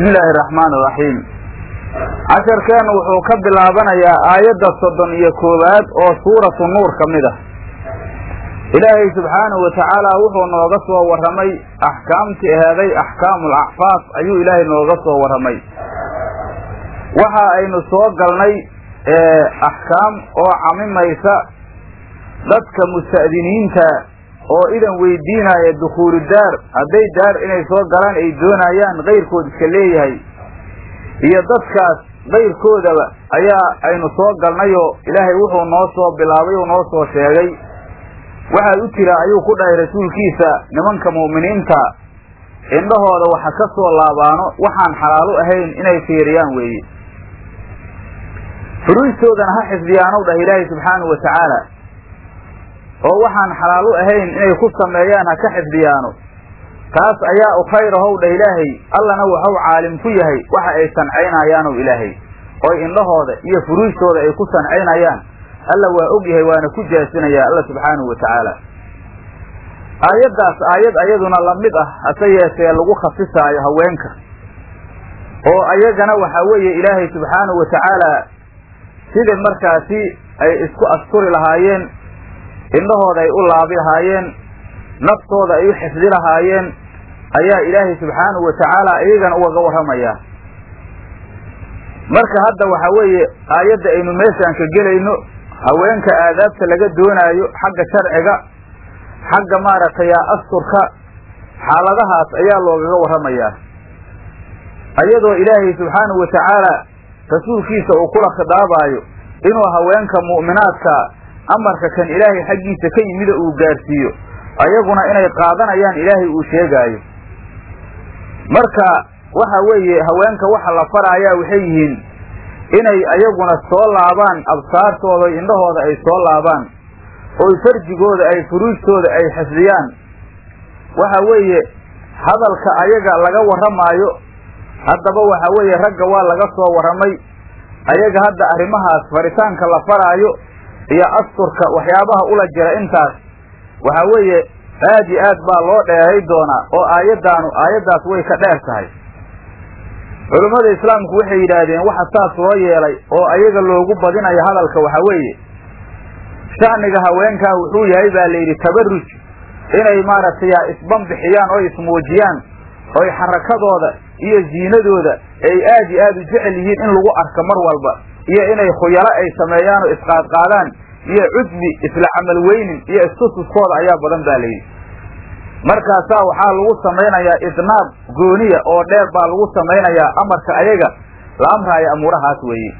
bismi illaahi araxmaan iraxiim casharkeenna wuxuu ka bilaabanayaa aayadda soddon iyo koowaad oo suuratu nuur ka mid ah ilaahay subxaanahu watacaala wuxuu nooga soo warramay axkaamtii aheeday axkaamul acfaaf ayuu ilaahay nooga soo warramay waxa aynu soo galnay axkaam oo camimaysa dadka musta'diniinta oo idan weydiinaya dukhuulu daar hadday daar inay soo galaan ay doonayaan kayrkood iska leeyahay iyo dadkaas kayrkoodaba ayaa aynu soo galnayoo ilaahay wuxuu noo soo bilaabay uu noo soo sheegay waxaa u jira ayuu ku dhahay rasuulkiisa nimanka mu'miniinta indhahooda waxa ka soo laabaano waxaan xalaalu ahayn inay fiiriyaan weeye furuustoodana ha xifdiyaanow dhah ilaahay subxaanahu wa tacaala oo waxaan xalaalu ahayn inay ku sameeyaan ha ka xifdiyaano taas ayaa u khayr ahow dhah ilaahay allana waxau caalim ku yahay waxa ay sancaynayaanow ilaahay oy indhahooda iyo furuujtooda ay ku sancaynayaan alla waa og yahay waana ku jaasinayaa alla subxaanahu wa tacaala aayaddaas aayad ayaduna lamid ah hase yeeshee lagu khasisaayo haweenka oo ayagana waxaa weeye ilaahay subxaanahu wa tacaala sida markaasi ay isku asturi lahaayeen indhahooda ay u laabi lahaayeen naftooda ay u xifdi lahaayeen ayaa ilaahay subxaanahu wa tacaala iyagana ugaga warramayaa marka hadda waxaa weeye aayadda aynu meeshaan ka gelayno haweenka aadaabta laga doonaayo xagga sharciga xagga maaragtay asturka xaaladahaas ayaa loogaga warramayaa ayadoo ilaahay subxaanahu wa tacaala rasuulkiisa uu kula khidaabaayo inuu haweenka mu'minaadka amarka kan ilaahay xaggiisa ka yimida uu gaarsiiyo ayaguna inay qaadanayaan ilaahay uu sheegaayo marka waxa weeye haweenka waxa la faraayaa waxay yihiin inay ayaguna soo laabaan absaartooda indhahooda ay soo laabaan oy farjigooda ay furuujtooda ay xifdiyaan waxa weeye hadalka ayaga laga warramaayo haddaba waxa weeye ragga waa laga soo warramay ayaga hadda arrimahaas faritaanka la faraayo iyo asturka waxyaabaha ula jira intaas waxa weeye aad iyo aad baa loo dheeray doonaa oo aayaddaanu aayaddaas way ka dheer tahay culummada islaamku waxay yidhaahdeen waxa saas loo yeelay oo ayaga loogu badinayo hadalka waxa weeye sha'niga haweenkaa wuxuu yahay baa layidhi tabaruj inay maaragtay isbanbixiyaan oo ismuujiyaan oy xarakadooda iyo ziinadooda ay aad iyo aad u jecel yihiin in lagu arko mar walba iyo inay khuyalo ay sameeyaan oo isqaadqaadaan iyo cudbi isla camal weynin iyo istususkooda ayaa badan baa layidhi markaasaa waxaa lagu samaynayaa idnaab gooniya oo dheer baa lagu samaynayaa amarka ayaga la amraayo amuurahaas weeye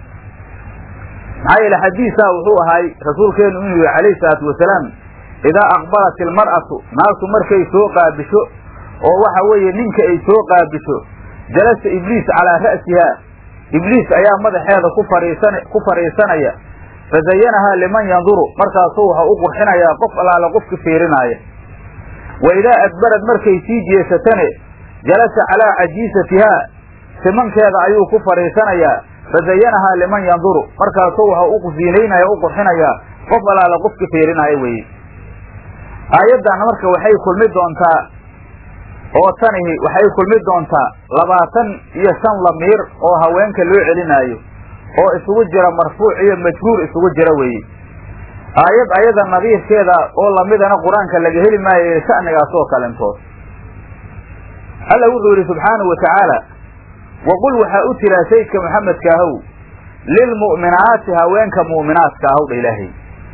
maxaa yeele xadiisaa wuxuu ahay rasuulkeenu inuu yihi calayhi salaatu wasalaam idaa aqbalat ilmar'atu naagtu markay soo qaabisho oo waxa weeye ninka ay soo qaabisho jalasa ibliis calaa ra'sihaa ibliis ayaa madaxeeda ku fariisan ku fadhiisanaya fazayanahaa liman yanduru markaasuu waxa u qurxinayaa qof allaale qofki fiirinaaya wa idaa adbarad markay sii jeesatane jalasa calaa cajiisatihaa simankeeda ayuu ku fadhiisanayaa fazayanahaa liman yanduru markaasuu waxa u ziinaynaya u qurxinayaa qof allaale qofki fiirinaya weeye aayaddan marka waxay kulmi doontaa oo tanihi waxay kulmi doontaa labaatan iyo shan lamiir oo haweenka loo celinaayo oo isugu jira marfuuc iyo majhuur isugu jira weeye aayad ayada nadiirkeeda oo lamidana qur-aanka laga heli maayo sha'nigaas oo kalentood alla wuxuu yidhi subxaanahu wa tacaala waqul waxaa u tiraa saydka maxamedka ahow lilmu'minaati haweenka mu'minaadka ahow dha ilaahay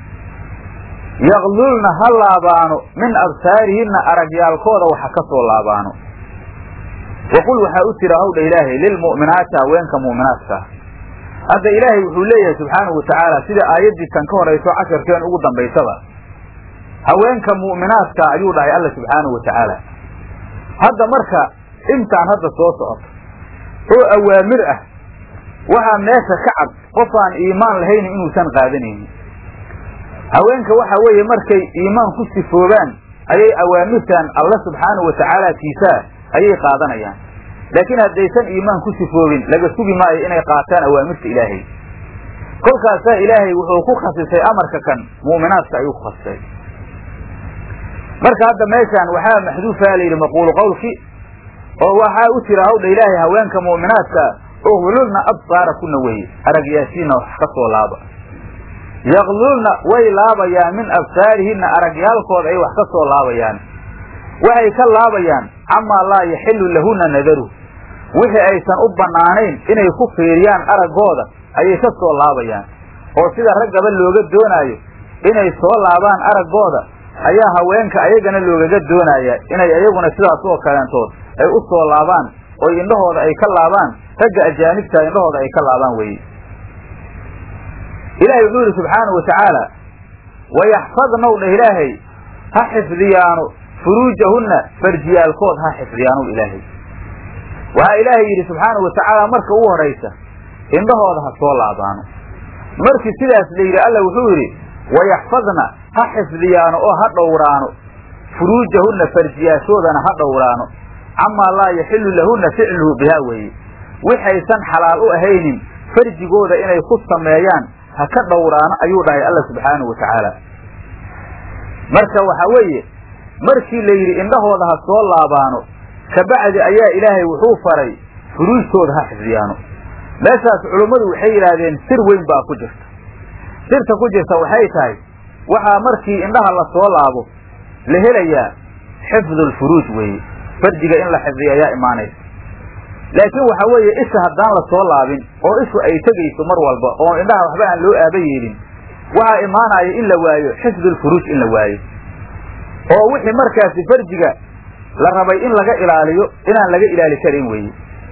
yaqlulna ha laabaano min absaarihinna aragyaalkooda waxa ka soo laabaano waqul waxaa u tira howdha ilaahay lilmu'minaati haweenka mu'minaadkaa hadda ilaahay wuxuu leeyahay subxaanahu watacaala sida aayaddii tan ka horayso casharkeen ugu dambaysaba haweenka mu'minaadka ayuu dhahay alla subxaanahu wa tacaala hadda marka intaan hadda soo socoto oo awaamir ah waxaa meesha ka cad qofaan iimaan lahaynin inuusan qaadanaynin haweenka waxa weeye markay iimaan ku sifoobaan ayay awaamirtan alla subxaanahu wa tacaala tiisaa ayay qaadanayaan laakiin haddaysan iimaan ku sifoobin laga sugi maayo inay qaataan awaamirta ilaahay kolkaasaa ilaahay wuxuu ku khasisay amarka kan mu'minaadka ayuu ku khasisay marka hadda meeshaan waxaa maxduufa la yidhi maquulu qawlki oo waxaa u jira hawdha ilaahay haweenka mu'minaadka uglulna absaara kuna weye aragyaashiina wax ka soo laaba yaqlulna way laabayaan min absaarihinna aragyaalkooda ay wax ka soo laabayaan waxay ka laabayaan camaa laa yaxilu lahuna nadaru wixii aysan u bannaanayn inay ku fiiriyaan araggooda ayay ka soo laabayaan oo sida raggaba looga doonaayo inay soo laabaan araggooda ayaa haweenka ayagana loogaga doonayaa inay ayaguna sidaas oo kaleentood ay u soo laabaan oo indhahooda ay ka laabaan ragga ajaanibta indhahooda ay ka laabaan weye ilaahay wuxuu yidhi subxaanahu watacaala wayaxfadnaw dheh ilaahay ha xifdiyaano furuujahunna farjiyaalkood ha xifdiyaanow ilaahay waxaa ilaahay yidhi subxaanahu watacaala marka ugu horaysa indhahooda ha soo laabaano markii sidaas la yidhi alla wuxuu yidhi wayaxfadna ha xifdiyaano oo ha dhowraano furuujahunna farjiyaashoodana ha dhowraano camaa laa yaxilu lahunna ficluhu bihaa weeye wixaysan xalaal u ahaynin farjigooda inay ku sameeyaan ha ka dhowraano ayuu dhahay alla subxaanahu watacaala marka waxaa weeye markii la yidhi indhahooda ha soo laabaano kabacdi ayaa ilaahay wuxuu faray furuujtooda ha xifdiyaano meeshaas culummadu waxay yidhaahdeen sir weyn baa ku jirta sirta ku jirta waxay tahay waxaa markii indhaha la soo laabo la helayaa xifdulfuruuj weeye farjiga in la xifdiyo ayaa imaanaysa laakiin waxa weeye isha haddaan la soo laabin oo ishu ay tegayso mar walba oo indhaha waxba aan loo aaba yeelin waxaa imaanaya in la waayo xifdulfuruuj in la waayo oo wixii markaasi farjiga la rabay in laga ilaaliyo inaan laga ilaali karin weeye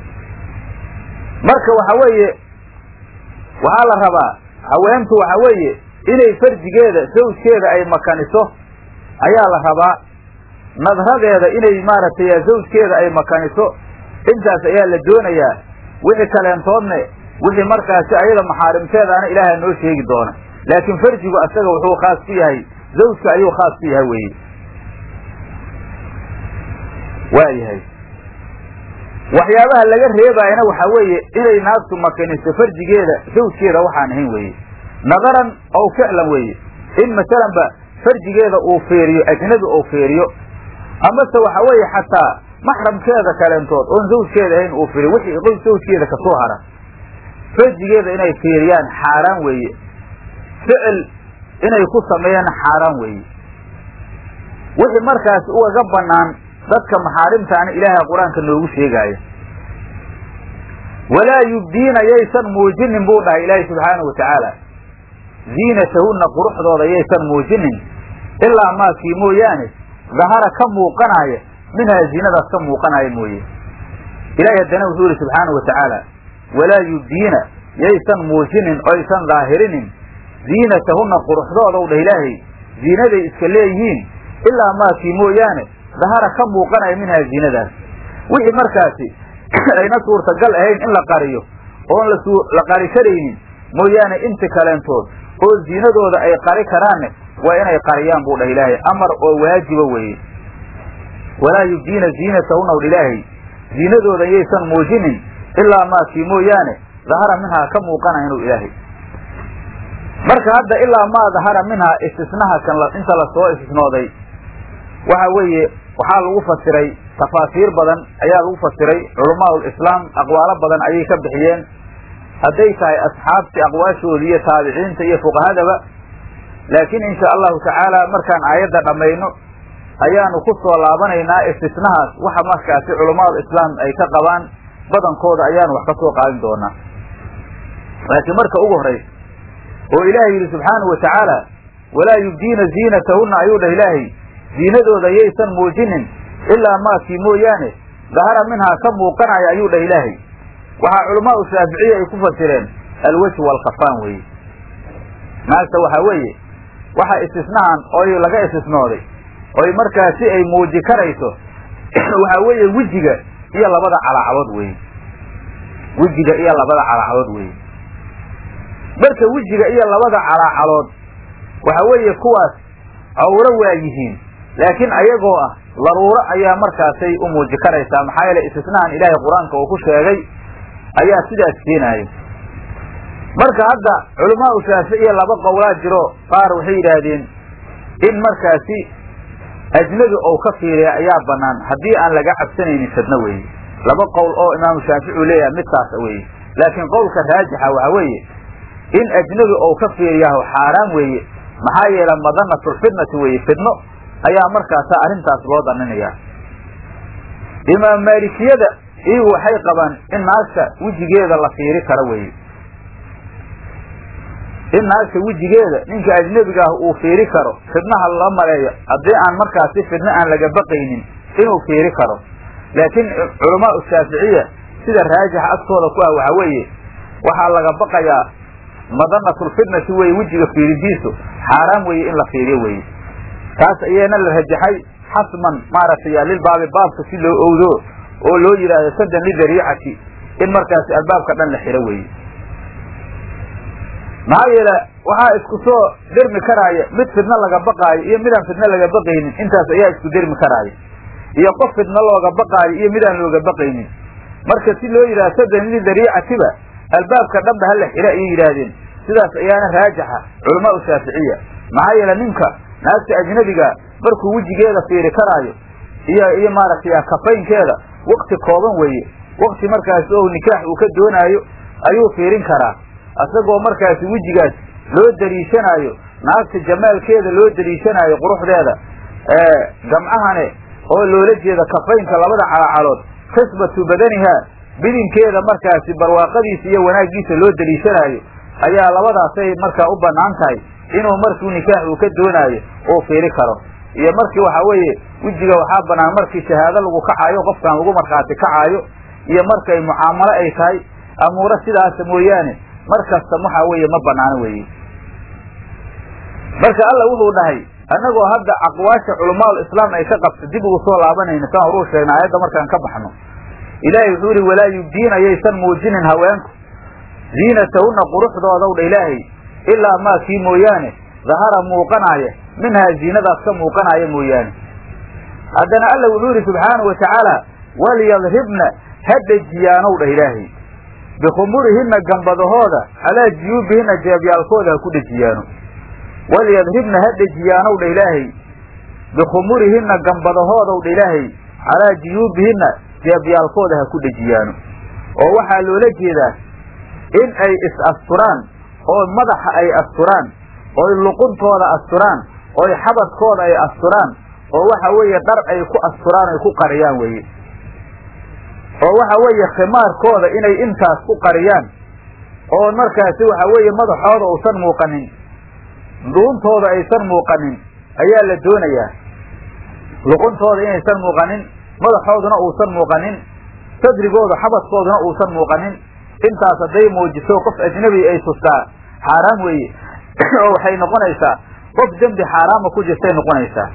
marka waxa weeye waxaa la rabaa haweentu waxa weeye inay farjigeeda zawjkeeda ay makaniso ayaa la rabaa nadradeeda inay maaragtay zawjkeeda ay makaniso intaas ayaa la doonayaa wixii kaleentoodne wixii markaasi ayada maxaarimteedaana ilaaha noo sheegi doona laakiin farjigu asaga wuxuu khaas ku yahay zawjka ayuu khaas ku yahay weye waa yahay waxyaabaha laga reebaayana waxaa weeye inay naagtu makaniso farjigeeda zawjkeeda waxaan ahayn weeye nadaran ow ficlan weeye in masalanba farjigeeda uu fiiriyo ajnabi uu fiiriyo amase waxa weeye xataa maxramkeeda kaleentood oon zawjkeeda ahayn uu fiiriyo wixii qoys zawjkeeda kasoo hara farjigeeda inay fiiriyaan xaaraan weeye ficil inay ku sameeyaan xaaraan weeye wixii markaasi ugaga banaan dadka maxaarimtaana ilaahay qur-aanka noogu sheegaayo walaa yubdiina yaysan muujinin buu dhahay ilaahay subxaanahu watacaala ziinatahunna quruxdooda yaysan muujinin ilaa maakii mooyaane dahara ka muuqanaya minhaa ziinadaas ka muuqanaya mooye ilahay haddana wuxuu yihi subxaanahu watacaala walaa yubdiina yaysan muujinin oysan daahirinin ziinatahunna quruxdoodaw dhah ilaahay ziinaday iska leeyihiin ilaa maakii mooyaane dahara ka muuqanaya minhaa ziinadaas wixii markaasi ayna suurtagal ahayn in la qariyo oon la qari karaynin mooyaane inti kaleentood oo ziinadooda ay qari karaanne waa inay qariyaan buu dhah ilaahay amar oo waajiba weeye walaa yubdiina ziinatahunna wdh ilaahay ziinadooda yaysan muujinin ilaa maakii mooyaane dahara minhaa ka muuqanaya inuu ilaahay marka hadda ilaa maa dahara minhaa istisnaha kan inta lasoo istisnooday waxa weeye waxaa lagu fasiray tafaasiir badan ayaa lagu fasiray culamaau lislaam aqwaalo badan ayay ka bixiyeen hadday tahay asxaabtii aqwaashoodii iyo taabiciinta iyo fuqahadaba laakiin insha allahu tacaala markaan aayadda dhammayno ayaanu ku soo laabanaynaa istisnahaas waxa markaasi culamaau islaam ay ka qabaan badankooda ayaanu wax ka soo qaadin doonaa laakiin marka ugu horaysa oo ilaahay yidhi subxaanahu watacaala walaa yubdiina ziinatahunna ayuu dhah ilaahay ziinadooda yaysan muujinin ilaa maakii mooyaane dahara minhaa ka muuqanaya ayuu dhah ilaahay waxaa culamaau shaaficiya ay ku fasireen alwejh waalkafaan weeye naagta waxaa weeye waxa istisnahan oy laga istisnooday oy markaasi ay muuji karayso waxaa weeye wejiga iyo labada calaacadood weeye wejiga iyo labada calaacadood weeye marka wejiga iyo labada calaacalood waxa weeye kuwaas cawro waa yihiin laakiin ayagoo ah daruuro ayaa markaasay u muuji karaysaa maxaa yeele istisnahan ilaahay qur-aanka uu ku sheegay ayaa sidaas keenaaya marka hadda culamaau shaaficiya laba qowlaa jiro qaar waxay yidhaahdeen in markaasi ajnabi ou ka fiiriya ayaa banaan haddii aan laga cabsanaynin fidno weeye laba qowl oo imaamu shaafici uu leeyahay midtaasa weeye laakiin qowlka raajixa waxa weeye in ajnabi ou ka fiiriyaho xaaraan weeye maxaa yeele madanatulfitnati weeye fidno ayaa markaasa arrintaas loo daninayaa imaam maalikiyada iyagu waxay qabaan in naagta wejigeeda la fiiri karo weeye in naagta wejigeeda ninka ajnebiga ah uu fiiri karo fidnaha la maleeyo haddii aan markaasi fidno aan laga baqaynin inuu fiiri karo laakiin culamaau shaaficiya sida raajixa agtooda ku ah waxa weeye waxaa laga baqayaa madanatulfitnati weye wejiga fiiridiisu xaaraan weeye in la fiiriyo weye taas ayaana la rajaxay xasman maaragtay lilbaabi baabka si loo owdo oo loo yidhaahdo sadan lidariicati in markaasi albaabka dhan la xiro weeye maxaa yeele waxaa isku soo dermi karaaya mid fidno laga baqaayo iyo midaan fidno laga baqaynin intaas ayaa isku dermi karaaya iyo qof fidno looga baqaayo iyo midaan looga baqaynin marka si loo yidhahdo sadan lidariicatiba albaabka dhanba hala xiro ayay yidhaahdeen sidaas ayaana raajaxa culamaau shaaficiya maxaa yeele ninka naagta ajnabiga markuu wejigeeda fiiri karaayo iyo iyo maaragtay kafaynkeeda wakti kooban weeye wakti markaasi oo nikaax uu ka doonaayo ayuu fiirin karaa isagoo markaasi wejigaas loo daliishanaayo naagta jamaalkeeda loo daliishanaayo quruxdeeda gamcahane oo loola jeeda kafaynka labada calacalood xisbatu badaniha bidinkeeda markaasi barwaaqadiisa iyo wanaaggiisa loo daliishanaayo ayaa labadaasay markaa u banaan tahay inuu markuu nikaax uu ka doonaayo uu fiiri karo iyo markii waxa weeye wejiga waxaa banaan markii shahaado lagu kacaayo qofkaan lagu markhaati kacaayo iyo markay mucaamalo ay tahay amuuro sidaasa mooyaane mar kasta waxa weeye ma banaano weeye marka alla wuxuu dhahay annagoo hadda aqwaasha culamaal islaam ay ka qabta dib ugu soo laabanayna saan horuu sheegna aayadda markaan ka baxno ilaahay wuxuu yihi walaa yubdiina yaysan muujinin haweenku ziinatahunna quruxdoodaw dha ilaahay ilaa maa kii mooyaane dahara muuqanaaya minhaa ziinadaas ka muuqanaaya mooyaane haddana alla wuxuu yidhi subxaanau watacaala walyadribna ha dhejiyaanow dhah ilaahay bikhumurihinna gambadahooda calaa jiyuubihinna jeebyaalkooda ha ku dhejiyaano walyadribna ha dhejiyaanow dha ilaahay bikhumurihinna gambadahoodaw dha ilaahay calaa jiyuubihinna jeebyaalkooda ha ku dhejiyaano oo waxaa loola jeedaa in ay is asturaan oo madaxa ay asturaan oy luquntooda asturaan oy xabadkooda ay asturaan oo waxa weeye dhar ay ku asturaan ay ku qariyaan weeye oo waxa weeye khimaarkooda inay intaas ku qariyaan oo markaasi waxa weeye madaxooda uusan muuqanin dhuuntooda aysan muuqanin ayaa la doonayaa luquntooda inaysan muuqanin madaxooduna uusan muuqanin sadrigooda xabadkooduna uusan muuqanin intaas hadday muujiso qof ajnabi ay tustaa xaaraam weeye oo waxay noqonaysaa qof dembi xaaraama ku jirtay noqonaysaa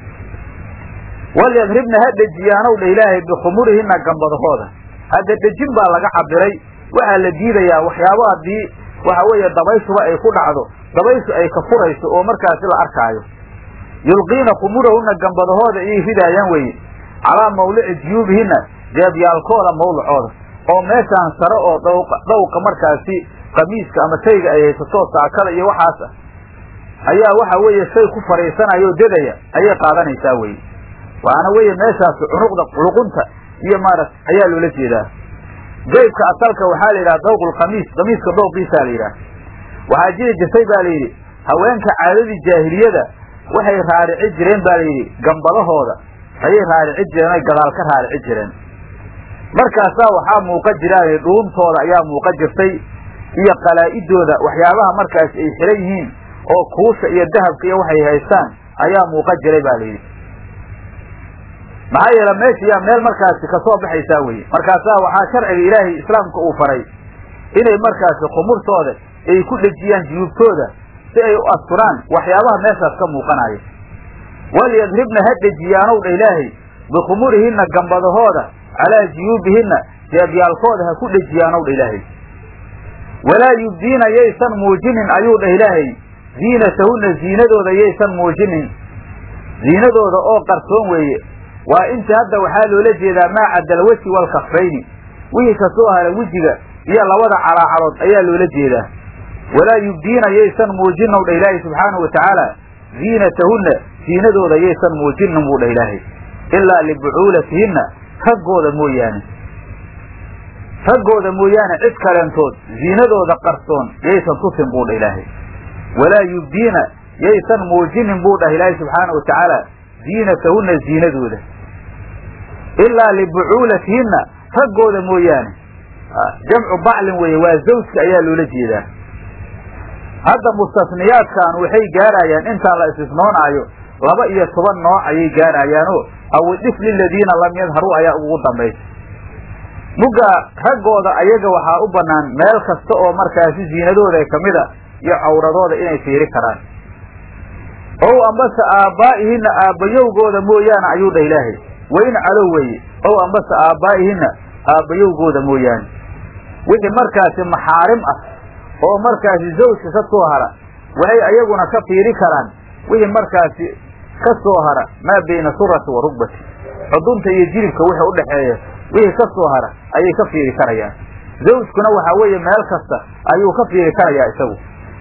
walyadribna ha dhejiyaanow dha ilaahay bikhumurihinna gambadahooda hadda dhejin baa laga cabiray waxaa la diidayaa waxyaabo haddii waxa weeye dabayshuba ay ku dhacdo dabayshu ay ka furayso oo markaasi la arkaayo yulqiina khumurahunna gambadahooda ayay ridaayaan weeye calaa mawlici jiyuubihinna jeebyaalkooda mawlacooda oo meeshaan sare oo dhawqa markaasi qamiiska ama shayga ay haysato saakada iyo waxaas ah ayaa waxa weeye shay ku fadhiisanaya oo dedaya ayay qaadanaysaa weye waana weye meeshaasi cunuqda luqunta iyo maarat ayaa loola jeedaa jaybka asalka waxaa la yidhaha dawqulqamiis qamiiska dawqiisaa la yidhaha waxaa jiri jirtay ba la yidhi haweenka caadadii jaahiliyada waxay raarici jireen ba la yidhi gambadahooda ayay raarici jireen ay gadaal ka raarici jireen markaasaa waxaa muuqa jiraan dhuuntooda ayaa muuqa jirtay iyo qalaa'idooda waxyaabaha markaas ay xiran yihiin oo kuusha iyo dahabka iyo waxay haystaan ayaa muuqa jiray ba layidhi maxaa yeele meesha yaa meel markaasi kasoo baxaysaa weye markaasaa waxaa sharciga ilaahay islaamka uu faray inay markaasi khumurtooda ay ku dhejiyaan juyuubtooda si ay u asturaan waxyaabaha meeshaas ka muuqanaya walyadribna ha dhejiyaanow dha ilaahay bikhumurihinna gambadahooda calaa juyuubihinna jeebyaalkooda ha ku dhejiyaanow dha ilaahay walaa yubdiina yaysan muujinin ayuu dhah ilaahay ziinatahunna ziinadooda yaysan muujinin ziinadooda oo qarsoon weeye waa inta hadda waxaa loola jeedaa maa cadal weji walkafayni wixii kasoo hara wejiga iyo labada calaacalood ayaa loola jeedaa walaa yubdiina yaysan muujinin dha ilaahay subxaanahu watacaala ziinatahunna ziinadooda yaysan muujinin buu dhah ilaahay ilaa libucuulatihinna raggooda mooyaane raggooda mooyaane cid kaleentood ziinadooda qarsoon yaysan tusin buu dha ilaahay walaa yubdiina yaysan muujinin buu dhah ilaahay subxaana wa tacaala ziinatahunna ziinadooda ilaa libucuulatihinna raggooda mooyaane jamcu baclin weeye waa zawjka ayaa loola jeedaa hadda mustasniyaadkan waxay gaarayaan intaan la istisnoonaayo laba iyo toban nooc ayay gaarayaanoo awidif liladiina lam yadharuu ayaa ugu dambaysa mugga raggooda ayaga waxaa u bannaan meel kasta oo markaasi ziinadooda kamida iyo cawradooda inay fiiri karaan ow ambase aabbaa'ihinna aabbayowgooda mooyaane ayuu dha ilaahay wayn calow weeye ow ambase aabbaa'ihinna aabbayowgooda mooyaane wixii markaasi maxaarim ah oo markaasi zawjka ka soo hara waxay ayaguna ka fiiri karaan wixii markaasi ka soo hara maa bayna surati wa rugbati xudunta iyo jilibka wixii udhaxeeya wixii ka soo hara ayay ka fiiri karayaan zawjkuna waxaa weeye meel kasta ayuu ka fiiri karayaa isagu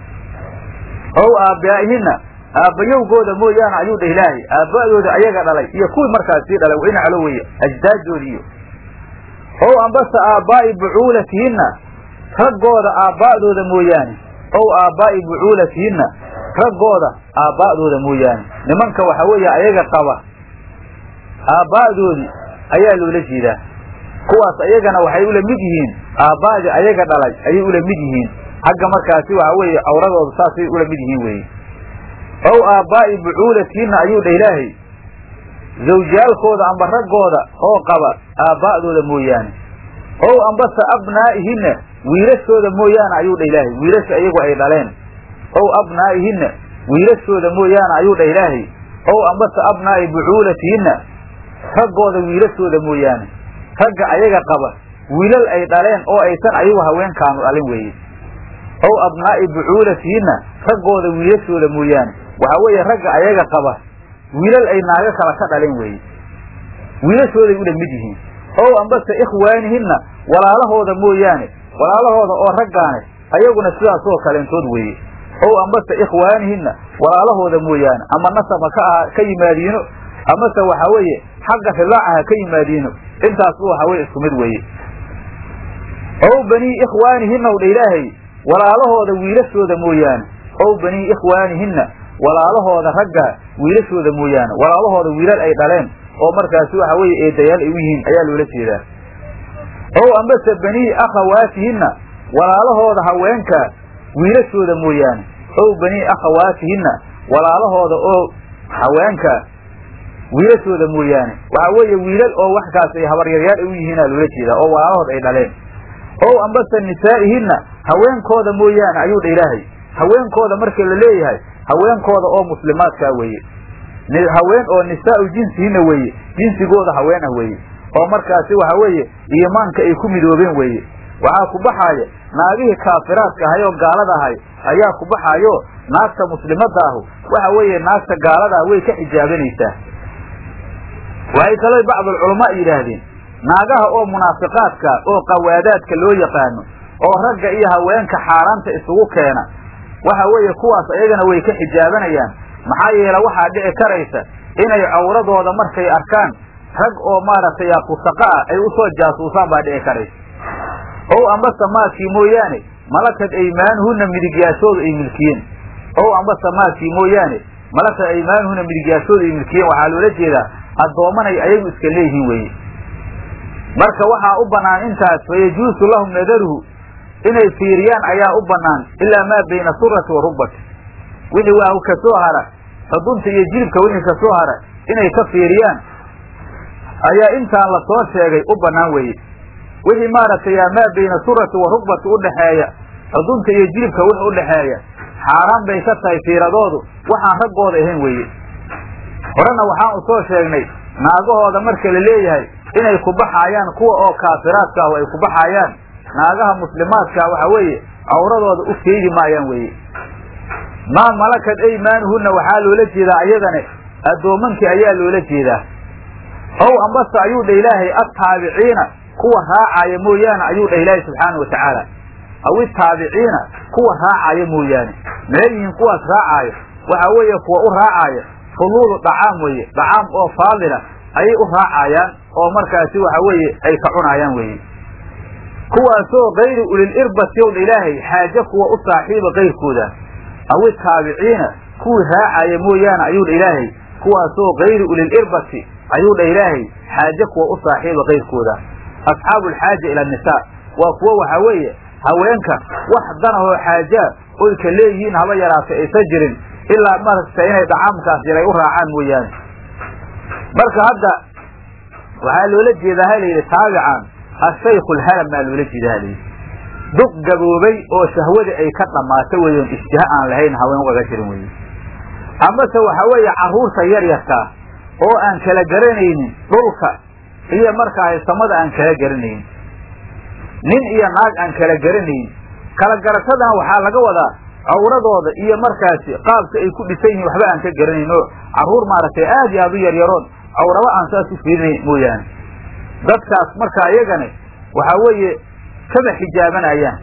ow aabbaa'ihinna aabbayowgooda mooyaane ayuu dhah ilaahay aabba'dooda ayaga dhalay iyo kuwii markaas sii dhalay waina calo weye ajdaaddoodi iyo ow ambase aabbaa'i bucuulatihinna raggooda aabba'dooda mooyaane ow aabbaa'i bucuulatihinna raggooda aabba'dooda mooyaane nimanka waxaa weeye ayaga qaba aabba'doodii ayaa loola jeedaa kuwaas ayagana waxay ula mid yihiin aabba'dii ayaga dhalay ayay ula mid yihiin xagga markaasi waxaa weeye awradooda saasay ula mid yihiin weye ow aabbaa'i bucuulatihinna ayuu dha ilaahay zawjiyaalkooda amba raggooda oo qaba aabba'dooda mooyaane ow ambase abnaa'ihinna wiilashooda mooyaane ayuu dha ilaahay wiilasha iyagu ay dhaleen ow abnaa'ihinna wiilashooda mooyaane ayuu dha ilaahay ow ambase abnaa'i bucuulatihinna raggooda wiilashooda mooyaane ragga ayaga qaba wiilal ay dhaleen oo aysan ayagu haweenkaanu dhalin weeye ow abnaa'i bucuulatihinna raggooda wiilashooda mooyaane waxaa weeye ragga ayaga qaba wiilal ay naago kala ka dhalin weeye wiilashooday ula mid yihiin ow ambase ikhwaanihinna walaalahooda mooyaane walaalahooda oo raggaane ayaguna sidaasoo kaleentood weeye ow ambase ikhwaanihinna walaalahooda mooyaane ama nasaba ka aha ka yimaadiino amase waxaa weeye xagga rilaacaha ka yimaadiino intaasba waxaa weye isku mid weeye ow banii ikhwaanihinna w dha ilaahay walaalahooda wiilashooda mooyaane ow banii ikhwaanihinna walaalahooda ragga wiilashooda mooyaane walaalahooda wiilal ay dhaleen oo markaasi waxa weeye eedayaal ay u yihiin ayaa loola jeedaa ow ambase banii akhawaatihinna walaalahooda haweenka wiilashooda mooyaane ow banii akhawaatihinna walaalahooda oo haweenka wiilashooda mooyaane waxaa weeye wiilal oo waxkaas ay habaryaryaal ay u yihiinaa loola jeedaa oo walaalahood ay dhaleen ow ambase nisaa'ihinna haweenkooda mooyaane ayuu dha ilaahay haweenkooda marka la leeyahay haweenkooda oo muslimaadkaa weeye haween oo nisaa'u jinsihinna weeye jinsigooda haween ah weeye oo markaasi waxa weeye iimaanka ay ku midoobeen weeye waxaa ku baxaaya naagihii kaafiraadka ahay oo gaalada ahay ayaa ku baxaayo naagta muslimadda ahu waxa weeye naagta gaaladaa way ka xijaabanaysaa waxay kaloo bacdulculamaa yidhaahdeen naagaha oo munaafiqaadka oo qawaadaadka loo yaqaano oo ragga iyo haweenka xaaraanta isugu keena waxa weeye kuwaas ayagana way ka xijaabanayaan maxaa yeele waxaa dhici karaysa inay cawradooda markay arkaan rag oo maaragtay fusaqa ah ay usoo jaasuusaan baa dhici karaysa ow ambase maakii mooyaane malakad aymaanuhunna midigyaashooda ay milkiyeen ow ambase maakii mooyaane malakad aymaanuhunna midigyaashooda ay milkiyeen waxaa loola jeedaa addoomanay ayagu iska leeyihiin weeye marka waxaa u bannaan intaas fayajuusu lahum nadaruhu inay fiiriyaan ayaa u bannaan ilaa maa bayna surati wa rugbati wixii waa ka soo hara xudunta iyo jilibka wixii ka soo hara inay ka fiiriyaan ayaa intaan la soo sheegay u bannaan weeye wixii maaragtay maa bayna surati wa rugbati udhaxeeya xudunta iyo jilibka wix udhaxeeya xaaraan bay ka tahay fiiradoodu waxaan raggooda ahayn weeye horena waxaan u soo sheegnay naagahooda marka la leeyahay inay ku baxaayaan kuwa oo kaafiraadka ah ay ku baxaayaan naagaha muslimaadkaa waxa weeye cawradooda u keegi maayaan weeye maa malakad aymaanuhunna waxaa loola jeedaa ayadane addoomankii ayaa loola jeedaa ow ambase ayuu dha ilaahay attaabiciina kuwa raacaya mooyaane ayuu dhah ilaahay subxaana wa tacaala aw itaabiciina kuwa raacaya mooyaane maxay yihiin kuwaas raacaayo waxa weeye kuwa u raacaya fuluulu dhacaam weeye dhacaam oo faadila ayay u raacayaan oo markaasi waxa weeye ay ka cunaayaan weeye kuwaasoo kayri ulil irbati ow dha ilaahay xaaje kuwa u saaxiiba kayrkooda awi taabiciina kuwii raacaya mooyaane ayuu dha ilaahay kuwaasoo kayri ulil irbati ayuu dha ilaahay xaaje kuwa u saaxiiba kayrkooda asxaabu alxaaja ila annisaa waa kuwo waxaa weeye haweenka wax danahoo xaajaa oy ka leeyihiin haba yaraata aysan jirin ilaa marasta inay dhacaamkaas yaray u raacaan mooyaane marka hadda waxaa loola jeedaa ha layidhi taabican ashaykhu alhalam baa loola jeeda ha layidhi duq gaboobay oo shahwadii ay ka dhammaato weeyoon ishtiha aan lahayn haween ugaga jirin weye amase waxaa weeye carruurta yaryarkaa oo aan kala garanaynin dhulka iyo markaa samada aan kala garanaynin nin iyo naag aan kala garanayn kala garashadana waxaa laga wadaa cawradooda iyo markaasi qaabka ay ku dhisan yihiin waxba aan ka garanayn oo carruur maaragtay aad iyo aad u yaryaroon cawraba aan saas u fiirinayn mooyaane dadkaas marka iyagane waxaa weeye kama xijaabanayaan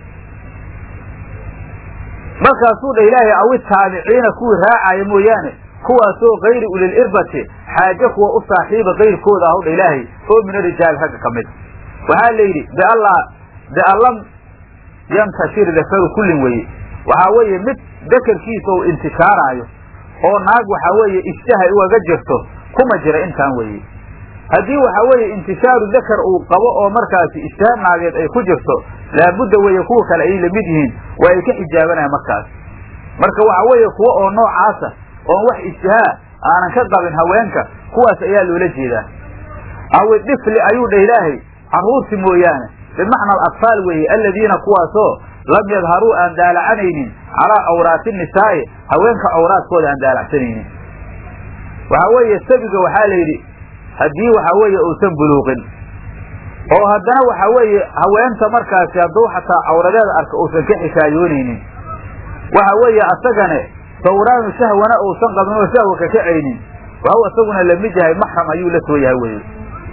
markaasuu dha ilaahay awi taabiciina kuwii raacaya mooyaane kuwaasoo kayri ulil irbati xaaje kuwa u saaxiiba kayrkooda ah dha ilaahay oo min arijaali ragga ka mid waxaa la yidhi bialla biallam yantashir dakaru kullin weye waxaa weeye mid dakarkiisa uu intishaaraayo oo naag waxaa weeye ishtaha ugaga jirto kuma jira intaan weeye haddii waxaa weeye intishaaru dakar uu qabo oo markaasi ishtaha naageed ay ku jirto laabudda weeye kuwa kale ay lamid yihiin waa ay ka xijaabanayaan markaas marka waxaa weeye kuwa oo noocaasa oon wax ishtihaa aanan ka qabin haweenka kuwaas ayaa loola jeedaa awi dhifli ayuu dha ilaahay carruurti mooyaane bimacna alatfaal weeye aladiina kuwaasoo lam yadharuu aan daalacanaynin calaa awraati nisaa'i haweenka awraadkooda aan daalacsanaynin waxaa weeye sabiga waxaa la yidhi haddii waxaa weeye uusan buluuqin oo haddana waxaa weeye haweenta markaasi hadduu xataa cawradeeda arka uusan ka xikaayoonaynin waxa weeye asagane sawraanu shahwana uusan qabin oo shahwa ka kacaynin waxuu isaguna lamid yahay maxram ayuu la soo yahay weye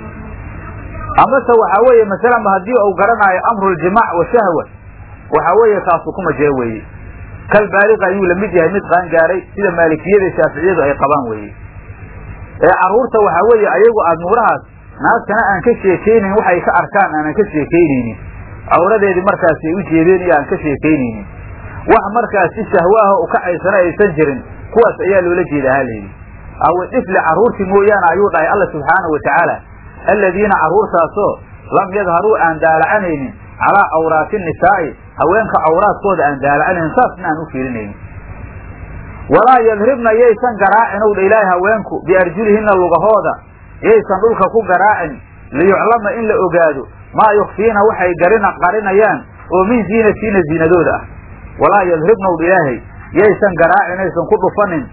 amase waxaa weeye masalanba haddii uu garanaayo amruljimaac wa shahwa waxaa weeye kaasu kuma jira weeye kal baaliqa ayuu lamid yahay mid qaan gaaray sida maalikiyada shaaficiyadu ay qabaan weeye ee carruurta waxaa weeye ayagu aadmuurahaas naagtana aan ka sheekaynayn waxay ka arkaan aanan ka sheekaynaynin cawradeedii markaasi ay u jeedeen iyo aan ka sheekaynaynin wax markaasi shahwaaha u kacaysana aysan jirin kuwaas ayaa loola jeedaa halayidhi awi dhifli carruurtii mooyaane ayuu dhahay alla subxaanahu watacaala aladiina carruurtaasoo lam yadharuu aan daalacanaynin calaa awraati nisaa'i haweenka awraadkooda aan daalacanaynin saasna aan u fiirinaynin walaa yadribna yaysan garaacin ow dha ilaahay haweenku biarjulihinna lugahooda yaysan dhulka ku garaacin liyuclama in la ogaado maa yukfiina waxay garina qarinayaan oo min ziinatiina ziinadooda ah walaa yadribna ow dha ilaahay yaysan garaacin aysan ku dhufanin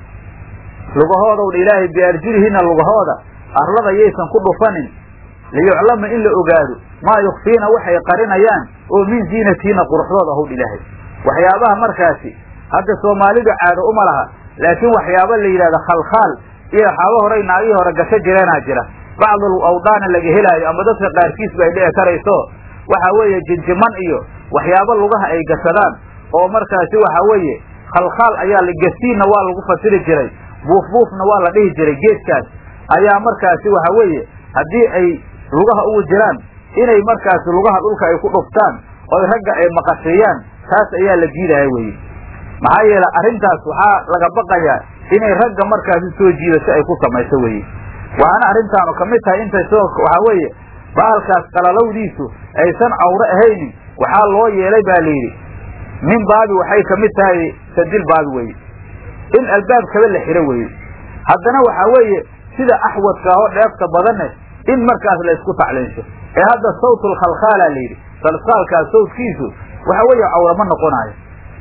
lugahooda ow dha ilaahay biarjulihinna lugahooda arlada yaysan ku dhufanin liyuclama in la ogaado maa yukfiina waxay qarinayaan oo min ziinatiina quruxdooda ahow ilaahay waxyaabaha markaasi hadda soomaalidu caado uma laha laakiin waxyaaba la yidhahdo khalkhaal iyo waxaaba horay naagihii hore gasho jireenaa jira bacdul awdaana laga helaayo ama dadka qaarkiis ba ay dhici karayso waxaa weeye jinjiman iyo waxyaabo lugaha ay gashadaan oo markaasi waxaa weeye khalkhaal ayaa la gasiinna waa lagu fasiri jiray buufbuufna waa la dhihi jiray geedkaas ayaa markaasi waxa weeye haddii ay lugaha ugu jiraan inay markaasi lugaha dhulka ay ku dhuftaan oy ragga ay maqasheeyaan taas ayaa la diidaya weye maxaa yeele arrintaas waxaa laga baqayaa inay ragga markaasi soo jiidasho ay ku samayso weye waxaana arrintaanu ka mid tahay intay soo waxaa weeye baalkaas qalalowdiisu aysan cawro ahaynin waxaa loo yeelay baa layidhi min baabi waxay ka mid tahay sadil baabi weye in albaabkaba la xiro weye haddana waxaa weeye sida axwadka oo dheefta badanne in markaas la isku tacliinsho ee hadda sawtul khalkhaala layidhi salsaalkaas sawtkiisu waxa weeye cawra ma noqonaayo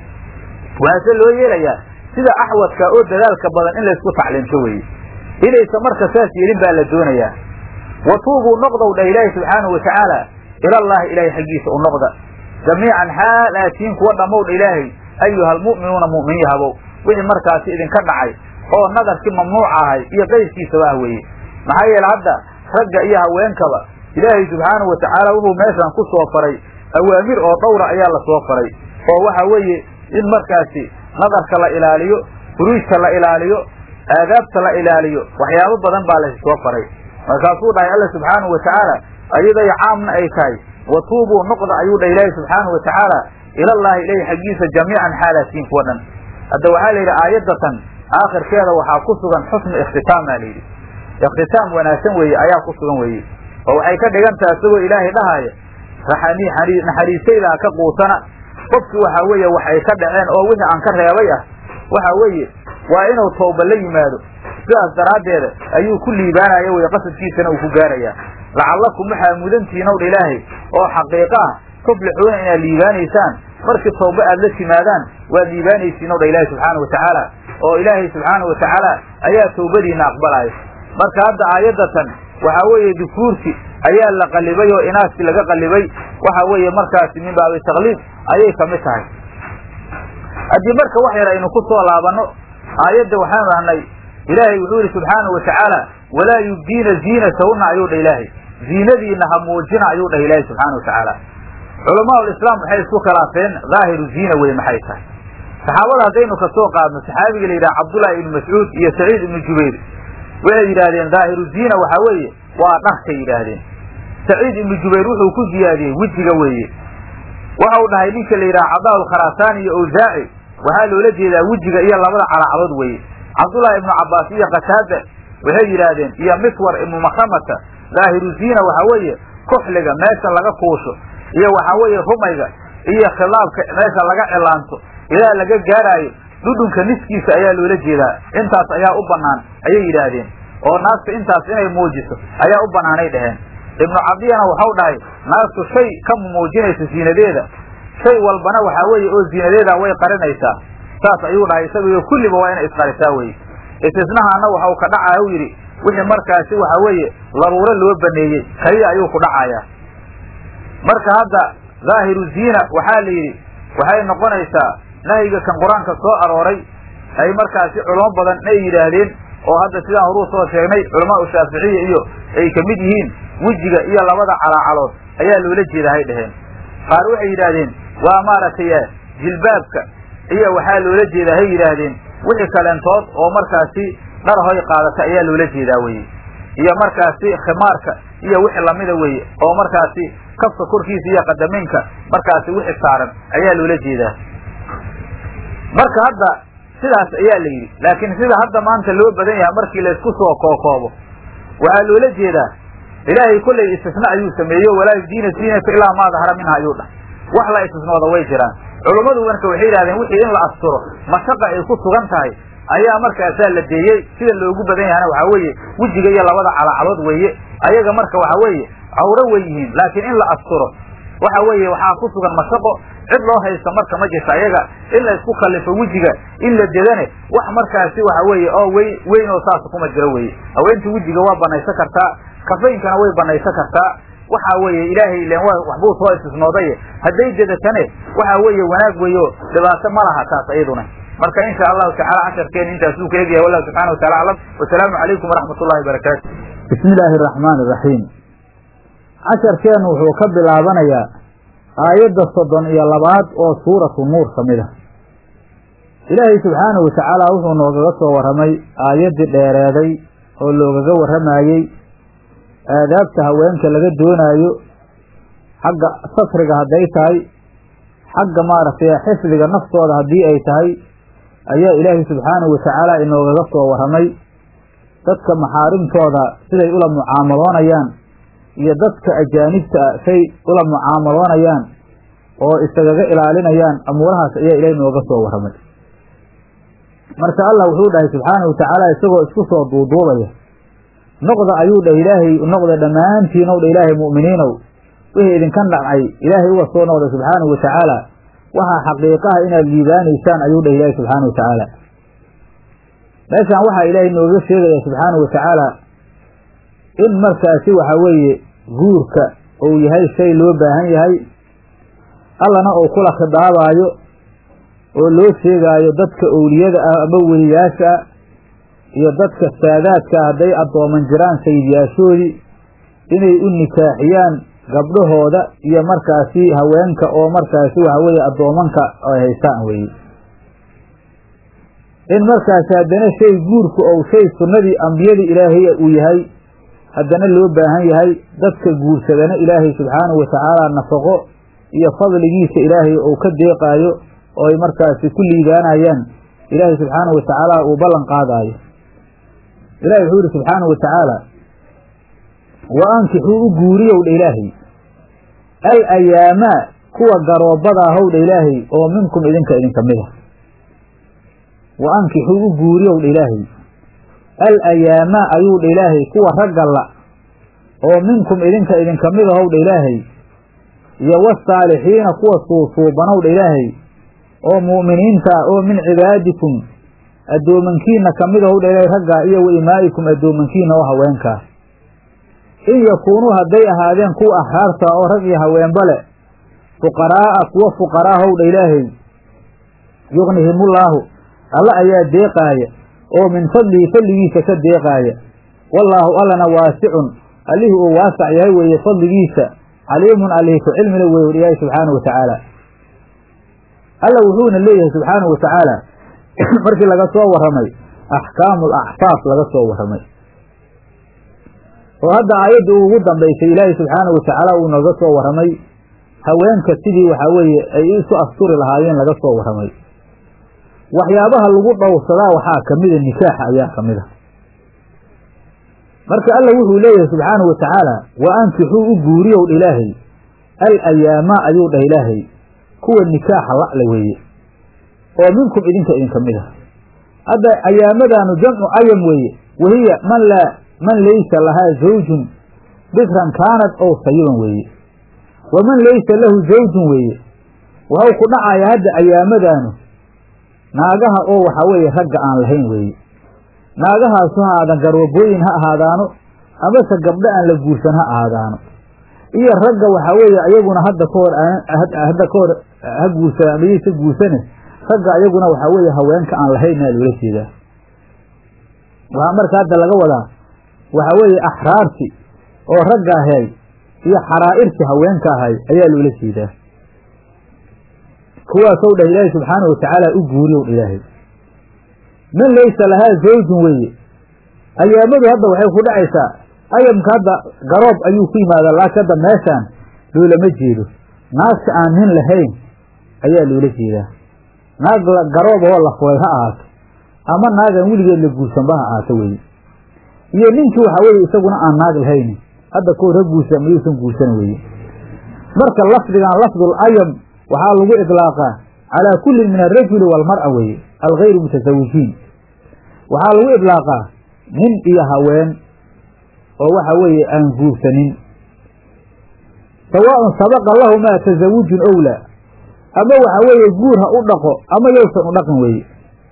waxaase loo yeelayaa sida axwadka oo dadaalka badan in laysku tacliimsho weye inaysa marka saas yeelin baa la doonayaa wa tuubuu noqdow dhah ilaahi subxaanahu watacaala ilallaahi ilaahay xaggiisa u noqda jamiican xaal aatiin kuwa dhammow dha ilaahay ayuha almu'minuuna mu'miniin habow wixii markaasi idinka dhacay oo nadarkii mamnuuca ahay iyo qayrkiisaba ah weeye maxaa yeele hadda ragga iyo haweenkaba ilaahay subxaanahu watacaala wuxuu meeshan ku soo faray awaamir oo dhowra ayaa la soo faray oo waxa weeye in markaasi nadarka la ilaaliyo furuujka la ilaaliyo aadaabta la ilaaliyo waxyaabo badan baa lasoo faray markaasuu dhahay alla subxaanahu watacaala ayaday caamna ay tahay wa tuubuu noqda ayuu dha ilaahi subxaanahu watacaala ilallaahi ilayhi xaggiisa jamiican xaalaasiin kuwa dhan hadda waxaa la yidhi aayadatan aakhirkeeda waxaa ku sugan xusnu ikhtitaam baa layidhi ikhtitaam wanaagsan weeye ayaa ku sugan weeye oo waxay ka dhigan tahay isagoo ilaahay dhahaaya naxariistaydaa ka quutana qofkii waxaa weeye waxay ka dhaceen oo wixii aan ka reebay ah waxa weeye waa inuu tawba la yimaado sidaas daraaddeeda ayuu ku liibaanaya weye qasadkiisana uu ku gaarayaa lacallakum waxaa mudantihiin owdha ilaahay oo xaqiiqa ah tuflixuuna inaad liibaanaysaan markii tawba aad la timaadaan waad liibaanaysiin owdha ilaahay subxaana watacaala oo ilaahay subxaana watacaala ayaa tawbadiina aqbalaayo marka hadda aayadatan waxaa weeye dukuurti ayaa la qalibay oo inaaskii laga qalibay waxa weeye markaasi min baabi takliib ayay kamid tahay haddii marka wax yar aynu ku soo laabanno aayadda waxaan dhahnay ilaahay wuxuu yihi subxaanau watacaala walaa yubdiina ziinatahunna ayuu dhah ilaahay ziinadiina ha muujina ayuu dhah ilaahay subxaana watacaala culamaa islaam waxay isku khilaafeen dhaahiru ziina weye maxay tahay saxaabada haddaynu kasoo qaadno saxaabiga la yidhaha cabdullaahi ibnu mascuud iyo saciid ibnu jubayr waxay yidhaahdeen dhaahiru ziina waxaa weeye waa dharkay yidhaahdeen saciid ibnu jubayr wuxuu ku ziyaadiyey wejiga weeye waxa uu dhahay ninka la yidhaha cadaa alkharasaani iyo awsaaci waxaa loola jeedaa wejiga iyo labada calacdood weeye cabdullaahi ibnu cabbaas iyo qataada waxay yidhaahdeen iyo miswar ibnu makramata dhaahiru ziina waxaa weeye kuxliga meesha laga kuusho iyo waxaa weeye rumayga iyo khilaabka meesha laga cilaanto ilaa laga gaaraayo dhudhunka niskiisa ayaa loola jeedaa intaas ayaa u bannaan ayay yidhaahdeen oo naagta intaas inay muujiso ayaa u bannaanay dhaheen ibnu cabdiyana waxau dhahay naagtu shay ka muujinaysa ziinadeeda shay walbana waxaa weeye oo ziinadeeda way qarinaysaa saas ayuu dhahay isaguyo kulliba waa inay isqarisaa weye istisnahaana waxau ka dhacaya u yidhi wixii markaasi waxaa weeye daruuro loo baneeyey kaliya ayuu ku dhacayaa marka hadda dhaahiru ziina waxaa la yidhi waxay noqonaysaa nahyiga kan qur-aanka soo arooray ay markaasi culamo badan ay yidhaahdeen oo hadda sidaan horuu soo sheegnay culamaa shaaficiya iyo ay ka mid yihiin wejiga iyo labada calaacalood ayaa loola jeeda hay dhaheen qaar waxay yidhaahdeen waa maaragtay jilbaabka iyo waxaa loola jeedaa hay yidhaahdeen wixii kaleentood oo markaasi dhar hoy qaadata ayaa loola jeedaa weye iyo markaasi khimaarka iyo wixii lamida weye oo markaasi kafka korkiisa iyo qadameynka markaasi wixii saaran ayaa loola jeedaa marka hadda sidaas ayaa la yidhi laakiin sida hadda maanta loo badan yahay markii laysku soo kookoobo waxaa loola jeedaa ilaahay kollay istisna ayuu sameeyo walaa yubdiina ziinata ilaa maa dahara minha ayuu dhah wax la istisnooda way jiraan culummadu marka waxay yidhahdeen wixii in la asturo mashaqa ay ku sugan tahay ayaa markaasaa la deeyey sida loogu badan yahana waxaa weeye wejiga iyo labada calacalood weeye ayaga marka waxaa weeye cawro way yihiin laakiin in la asturo waxa weeye waxaa ku sugan mashaqo cid loo haysta marka ma jirta ayaga in la isku kallifo wejiga in la dedane wax markaasi waxa weeye oo weyn weyn oo saas kuma jiro weye haweenta wejiga waa banaysan kartaa kafaynkana way banaysan kartaa waxa weeye ilaahay ilen wa waxbuu soo istisnooday hadday dedatane waxa weeye wanaag weeyo dhibaato ma laha taas iyaduna marka insha allahu tacala casharkeena intaasuu ka egyahay wallahu subxana watacala aclam wasalaamu calaykum waraxmat ullahi barakaatu bismi illaahi araxmaani iraxiim casharkeennu wuxuu ka bilaabanayaa aayadda soddon iyo labaad oo suuratu nuur ka mid ah ilaahay subxaanahu watacaala wuxuu noogaga soo warramay aayaddii dheereeday oo loogaga warramayey aadaabta haweenka laga doonaayo xagga satriga hadday tahay xagga maaragtay xifdiga naftooda haddii ay tahay ayaa ilaahay subxaanahu watacaala inoogaga soo warramay dadka maxaarimtooda siday ula mucaamaloonayaan iyo dadka ajaanibta ah say ula mucaamaloonayaan oo isagaga ilaalinayaan amuurahaas ayaa ilahay nooga soo warramay marka allah wuxuu dhahay subxaanahu watacaala isagoo isku soo duuduubaya noqda ayuu dhah ilaahay noqda dhammaantiinow dha ilaahay mu'miniinow wixii idinka dhacay ilaahay uga soo noqda subxaanahu watacaala waxaa xaqiiqaha inaad liibaanaysaan ayuu dhah ilaahay subxaanahu watacaala meeshaan waxaa ilaahay nooga sheegaya subxaanahu watacaala in markaasi waxa weeye guurka uu yahay shay loo baahan yahay allana uu kula khidaabaayo oo loo sheegaayo dadka owliyada ah ama weliyaasha ah iyo dadka saadaadka hadday addooman jiraan sayidyaashoodii inay u nikaaxiyaan gabdhahooda iyo markaasi haweenka oo markaasi waxa weeye addoomanka ay haystaan weeye in markaasi haddana shay guurku ou shay sunnadii ambiyadii ilaahay uu yahay haddana loo baahan yahay dadka guursadana ilaahay subxaanahu watacaala nafaqo iyo fadligiisa ilaahay uu ka deeqaayo oo ay markaasi ku liibaanayaan ilaahay subxaanahu watacaala uu ballan qaadaayo ilahi wuxuu yihi subxaanahu watacaala wa ankixuu u guuriyow dha ilaahay al ayaamaa kuwa garoobada ahow dha ilaahay oo minkum idinka idinka mid a wa ankixuu u guuriyow dha ilaahay al ayaamaa ayuu dha ilaahay kuwa ragga la oo minkum idinka idinka mid ahow dha ilaahay iyo wasaalixiina kuwa suusuubanow dha ilaahay oo mu'miniinta ah oo min cibaadikum addoomankiina ka mid ahow dha ilaahay raggaa iyo wa imaa'ikum addoomankiina oo haweenkaa in yakuunuu hadday ahaadeen kuwa axraarta oo rag iyo haweenba le fuqaraa'a kuwa fuqaraahow dha ilaahay yugnihimullaahu alla ayaa deeqaaya oo min fadlihi fadligiisa ka deeqaaya wallaahu allana waasicun allihii uu waasac yahay weeye fadligiisa caliimun allihii ku cilmila weeye ilaahay subxaanahu watacaala alla wuxuuna leeyahay subxaanahu watacaala markii laga soo warramay axkaamu alaxfaaf laga soo warramay oo hadda aayadda ugu dambaysay ilaahay subxaanahu watacaala uu nooga soo warramay haweenka sidii waxaa weeye ay isu asturi lahaayeen laga soo warramay waxyaabaha lagu dhowrsadaa waxaa ka mida nikaaxa ayaa ka mid a marka alla wuxuu leeyahay subxaanahu watacaala wa ankixuu u guuriyow dha ilaahay al ayaamaa ayuu dhah ilaahay kuwa nikaaxa la'le weeye oo minkum idinka idinka mid a hadda ayaamadaanu jamcu ayam weeye wahiya man laa man laysa lahaa zawjun bikran kaanad ow sayiban weeye wa man laysa lahu zawjun weeye waxau ku dhacaya hadda ayaamadaanu naagaha oo waxaa weeye ragga aan lahayn weeye naagahaasu ha aadan garwabooyin ha ahaadaano amase gabdho aan la guursan ha ahaadaano iyo ragga waxaa weeye ayaguna hadda ka hor hadda ka hor ha guursadaan amayaysa guursane ragga ayaguna waxaa weeye haweenka aan lahaynaa loola jeedaa waxaa marka hadda laga wadaa waxaa weeye axraarti oo ragga ahay iyo xaraa'irti haweenka ahay ayaa loola jeedaa kuwaasow dhah ilaahay subxaanahu watacaala u guuriyow dha ilaahay man laysa lahaa zawjun weeye ayaamadu hadda waxay ku dhacaysaa ayamka hadda garoob ayuu ku yimaadaa laakiin hadda meeshaan loolama jeedo naagta aan nin lahayn ayaa loola jeedaa naag garoob oo la furay ha ahaato ama naagaan weligeed la guursanba ha ahaato weeye iyo ninkii waxaa weeye isaguna aan naag lahayni hadda kahor ha guursan mayuusan guursan weeye marka lafdigan lafdul ayam waxaa lagu idlaaqaa calaa kullin min alrajuli waalmar'a weeye algayru mutasawijiin waxaa lagu idlaaqaa nin iyo haween oo waxa weeye aan guursanin sawaaun sabaqa lahumaa tasawujun owlaa ama waxa weeye guur ha u dhaqo ama yowsan u dhaqin weeye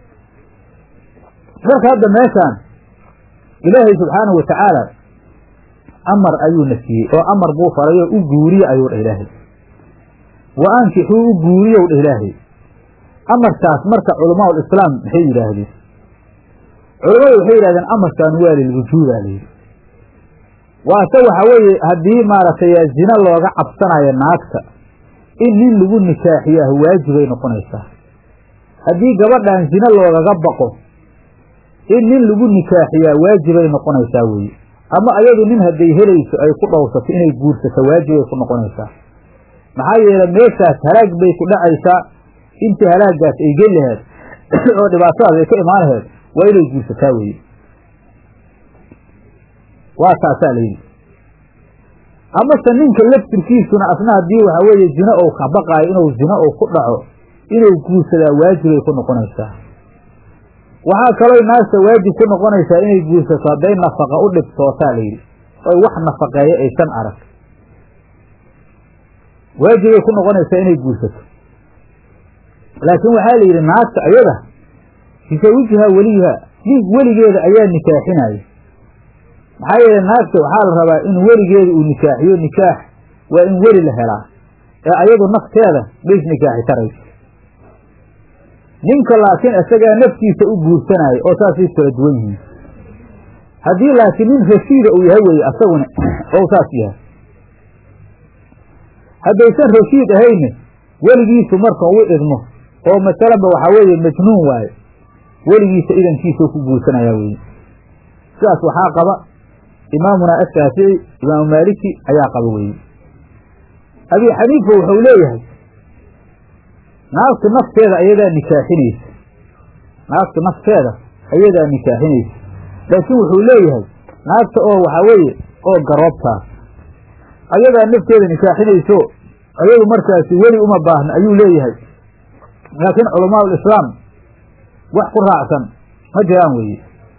marka hadda meeshaan ilaahay subxaanahu watacaala amar ayuu na siiyey oo amar buu faray oo u guuriye ayuu dhah ilaahay wa ankixuu u guuriyow dhah ilaahay amarkaas marka culamaa ulislaam maxay yidhaahdeen culammadu waxay yidhahdeen amarkan waa lilwujuuba layidhi waase waxa weeye haddii maaragtay zina looga cabsanayo naagta in nin lagu nikaaxiyaah waajibay noqonaysaa haddii gabadhan zina loogaga baqo in nin lagu nikaaxiyaa waajibay noqonaysaa weeye ama ayadu nin hadday helayso ay ku dhowrsato inay guursato waajibay ku noqonaysaa maxaa yeele meeshaas halaag bay ku dhacaysaa intii halaagaas ay geli laheed oo dhibaatadaas ay ka imaan laheed waa inay guursataa weeye waa taasaa la yidhi amase ninka laftirkiisuna asna haddii waxa weeye zino ou ka baqaayo inuu zino ou ku dhaco inuu guursadaa waajibay ku noqonaysaa waxaa kaloo naagta waajib ku noqonaysaa inay guursato hadday nafaqa u dhibtootaa la yidhi oy wax nafaqeeyo aysan arag waajibay ku noqonaysaa inay guursato laakiin waxaa la yidhi naagta ayada bisawijihaa weliha nin weligeeda ayaa nikaaxinaya maxaa yeele naagta waxaa la rabaa in weligeeda uu nikaaxiyo nikaax waa in weli la helaa ee ayadu nafteeda bays nikaaxi tarayso ninka laakiin isagaa naftiisa u guursanaayo oo saasay kala duwan yihiin haddii laakiin nin rashiida uu yahay weye asaguna ou saas yahay haddaysan rashiid ahayne weligiisu marka u idmo oo masalanba waxaa weeye majnuun waaye weligiisa idankiisuu ku guursanayaa weye sidaas waxaa qaba imaamuna ashaafici imaamu maaliki ayaa qaba weye abi xaniifa wuxuu leeyahay naagtu nafteeda ayadaa nikaaxinaysa naagtu nafteeda ayadaa nikaaxinaysa laakiin wuxuu leeyahay naagta oo waxaa weeye oo garoobtaas ayadaa nafteeda nikaaxinayso ayadu markaasi weli uma baahna ayuu leeyahay laakiin culamaa ulislaam wax ku raacsan ma jiraan weeye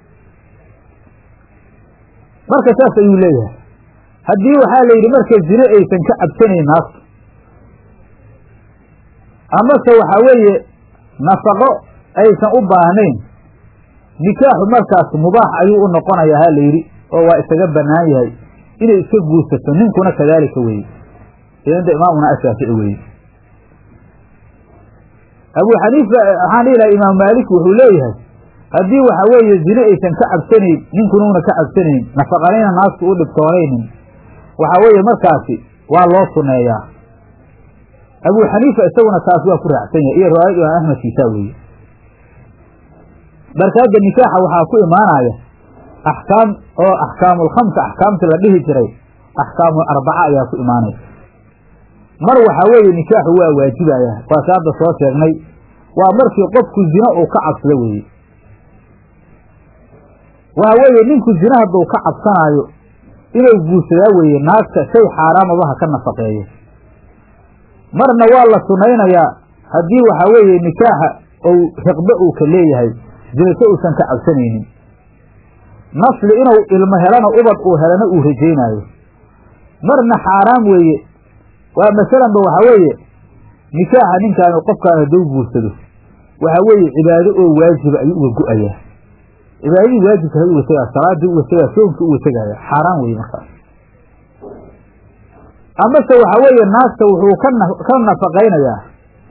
marka saas ayuu leeyahay haddii waxaa la yidhi marka zine aysan ka cabsanayn naagtu amase waxaa weeye nafaqo aysan u baahnayn nikaaxu markaas mubaax ayuu u noqonayaa ha la yidhi oo waa isaga bannaan yahay inay iska guursato ninkuna kadaalika weeye inda imaamuna ashaafici weeye abu xaniifa waxaan dhihi laha imaam maalik wuxuu leeyahay haddii waxa weeye zine aysan ka cabsanayn ninkuna una ka cabsanayn nafaqanayna naagtu u dhibtoonaynin waxaa weeye markaasi waa loo suneeyaa abu xaniifa isaguna taas waa ku raacsan yahay iyo riwaayad imaam axmed kiisaa weeye marka hadda nikaaxa waxaa ku imaanaya axkaam oo axkaamulkhamsa axkaamta la dhihi jiray axkaamul arbaca ayaa ku imaanaysa mar waxaa weeye nikaaxu waa waajibaya waase hadda soo sheegnay waa markii qofku zino uu ka cabsado weeye waxa weeye ninku zine hadduu ka cabsanaayo inuu guursadaa weeye naagta shay xaaraamaba ha ka nafaqeeyo marna waa la sunaynayaa haddii waxaa weeye nikaaxa ou riqbe uu ka leeyahay zinaso uusan ka cabsanaynin nasli inuu ilmo helana ubad uu helana uu rajaynaayo marna xaaraam weeye waa masalanba waxaa weeye nikaaxa ninkaanu qofkaan hadduu guursado waxaa weeye cibaado oo waajiba ayuu uga go-ayaa cibaadadii waajibka hay uga tegaa salaadii uga tegaa soomkii uga tegaya xaaraan weeye markaas amase waxaa weeye naagta wuxuu ka ka nafaqaynayaa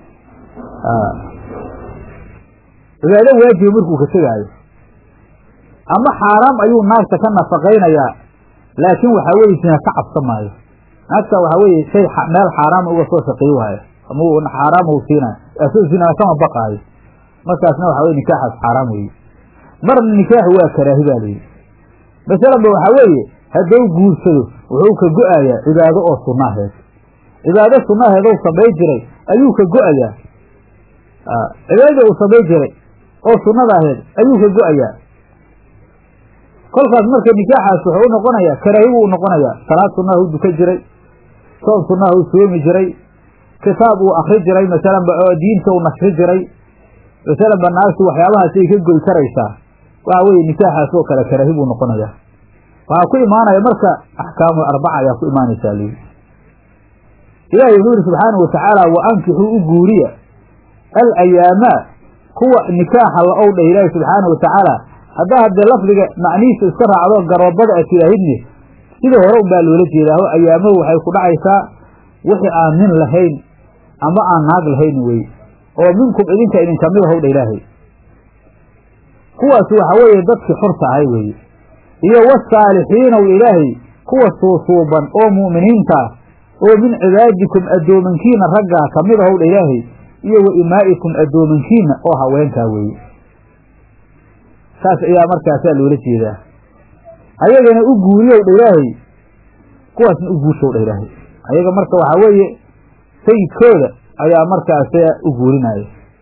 cibaado waajiba markuu ka tegaayo ama xaaraam ayuu naagta ka nafaqaynayaa laakiin waxaa weeye sina ka cabsan maayo naagta waxaa weeye shay meel xaaraama uga soo shaqeey waayo ama xaaraama u siinayo asoo sinaa kama baqaayo markaasna waxaa weye nikaaxaas xaaraam weeye marna nikaaxu waa karaahi baa layidhi masalanba waxaa weeye hadduu guursado wuxuu ka go-ayaa cibaado oo sunnaheed cibaado sunnaheed ou samay jiray ayuu ka go-ayaa cibaadadii uu samay jiray oo sunnada aheed ayuu ka go-ayaa kolkaas marka nikaaxaas wuxuu u noqonayaa karaahi buu u noqonayaa salaad sunnaha u dukan jiray soom sunnaha u soomi jiray kitaab uu akri jiray masalanba oo diinta u nashri jiray masalanba naagtu waxyaabahaasay ka goy karaysaa waxa weeye nikaaxaas oo kale karaahi buu noqonayaa waxaa ku imaanaya marka axkaamu arbaca ayaa ku imaanaysaa lii ilaahay wuxuu yihi subxaanau watacaala wa ankixuu u guuriya al ayaamaa kuwa nikaaxa la ow dheh ilaahi subxaanau watacaala haddaa haddee lafdiga macnihiisa iska raacdo garoobada a tidaahidni sidii hore un baa loola jeedaa oo ayaamahu waxay ku dhacaysaa wixii aan nin lahayn ama aan naag lahayn weye oo minkum idinka idinka mid ahow dha ilaahay kuwaas waxa weeye dadkii xorta ahay weeye iyo wasaalixiinow ilaahay kuwa suusuuban oo mu'miniinta oo min cibaadikum addoomankiina raggaa ka mid ahow dha ilaahay iyo wa imaa'ikum addoomankiina oo haweenkaa weeye saas ayaa markaasaa loola jeedaa ayagana u guuriyow dha ilaahay kuwaasna u guurshow dha ilaahay ayaga marka waxaa weeye sayidkooda ayaa markaasa u guurinaya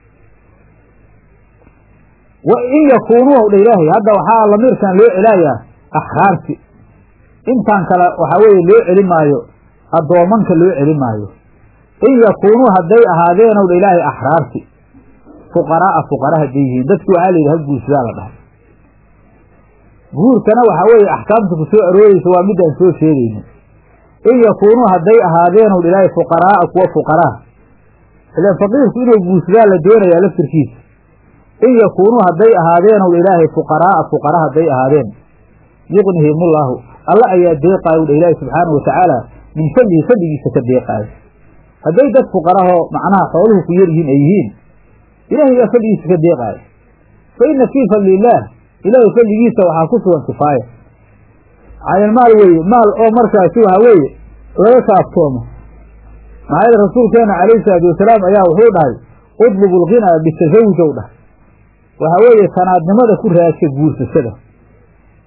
wa in yakuunuu dha ilaahay hadda waxaa lamiirkan loo celaayaa axraarti intaan kale waxaa weeye loo celi maayo addoomanka loo celi maayo in yakuunuu hadday ahaadeenow dha ilaahay axraarti fuqaraaa fuqara hadday yihiin dadki waxaa la yidhi ha guursadaa la dhahay guurkana waxaa weeye axkaamta ku soo arooreysa waa midaan soo sheegayna in yakuunuu hadday ahaadeenow dha ilaahay fuqaraaa kuwa fuqaraa ilaan faqiirku inuu guursadaa la doonayaa laftirkiisa in yakuunuu hadday ahaadeenow dha ilaahay fuqaraaa fuqara hadday ahaadeen yuqnihimullaahu alla ayaa deeqaayo dha ilaahi subxaanau watacaala min fadlihi fadligiisa ka deeqaayo hadday dad fuqarahoo macnaha xooluhu ku yar yihiin ay yihiin ilaahay yaa fadligiisa ka deeqaayo fa inna fii fadli illaah ilaahay fadligiisa waxaa ku sugan kifaaya caynalmaal weeye maal oo markaasi waxaa weeye laga kaaftoomo maxaa yeele rasuulkeena calayhi salaatu wasalaam ayaa wuxuu dhahay udlubu lghinaa bitasawujow dhahay waxaa weeye tanaadnimada ku raadsha guursashada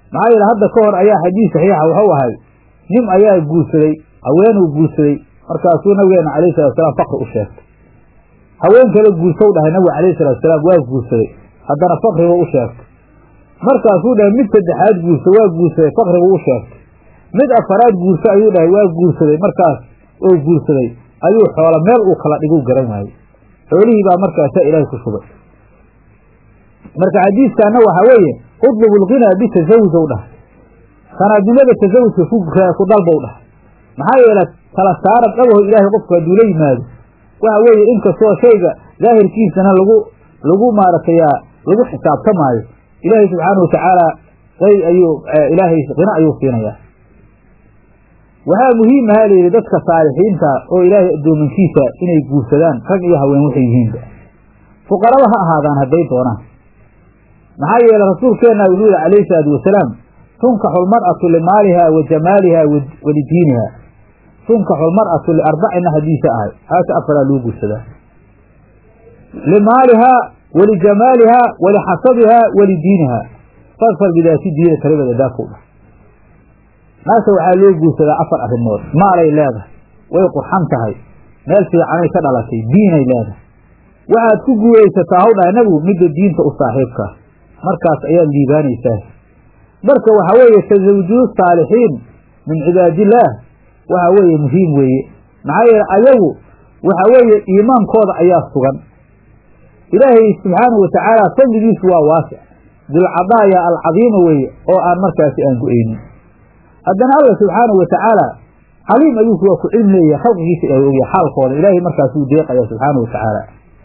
maxaa yeele hadda ka hor ayaa xadiis saxiixa wuxuu ahay nin ayaa guursaday haweenuu guursaday markaasuu nabigeena calayhi salatu salaam fakri u sheegtay haween kale guursow dhahay nabiga calayhi salatu salaam waa guursaday haddana fakriba u sheegtay markaasuu dhahay mid saddexaad guursa waa guursaday fakribu u sheegtay mid afaraad guurso ayuu dhahay waa guursaday markaas oo guursaday ayuu xoola meel uu kala dhiguu garan waayey xoolihii baa markaasaa ilaahay ku shubay marka xadiiskaana waxaa weeye udlubu lghinaa bitasawujow dhahay sanaadnimada tasawujka ku dalbow dhahay maxaa yeele tala saarad dhabaho ilaahay qofku hadduu la yimaado waxa weeye inkastoo shayga daahirkiisana lagu lagu maaragtayaa lagu xisaabtamaayo ilaahay subxaana watacaala ay ayuu ilaahay hina ayuu siinayaa waxaa muhiim ahaa layidhi dadka saalixiinta oo ilaahay addoomankiisa inay guursadaan rag iyo haween waxay yihiinba fuqaraba ha ahaadaan hadday doonaan maxaa yeele rasuulkeenna wuxuu yihi calayhi salaatu wasalaam tunkaxu lmar'atu limaaliha wa jamaaliha wa lidiiniha tunkaxu lmar'atu liarbacina hadiisa ahay haasa afaraa loo guursadaa limaalihaa walijamaalihaa walixasabihaa walidiiniha fadfar bidaati diina talibada daakow dhah naasa waxaa loo guursadaa afar arrimood maalay leedahay way qurxan tahay meel fiicanay ka dhalatay diinay leedahay waxaad ku guuraysataa haw dhahay nabigu midda diinta u saaxiibkaa markaas ayaad liibaanaysaa marka waxaa weeye tasawujudu saalixiin min cibaadillaah waxa weeye muhiim weeye maxaa yeele ayagu waxa weeye iimaankooda ayaa sugan ilaahay subxaanahu watacaala fadligiisu waa waasic dilcadaaya alcadiima weeye oo aan markaasi aan go-aynin haddana alla subxaanahu watacaala caliim ayuu waa ku cilm leeyahay khalqigiisa ilahay ogya xaalkooda ilaahay markaasuu deeqaya subxaanahu watacaala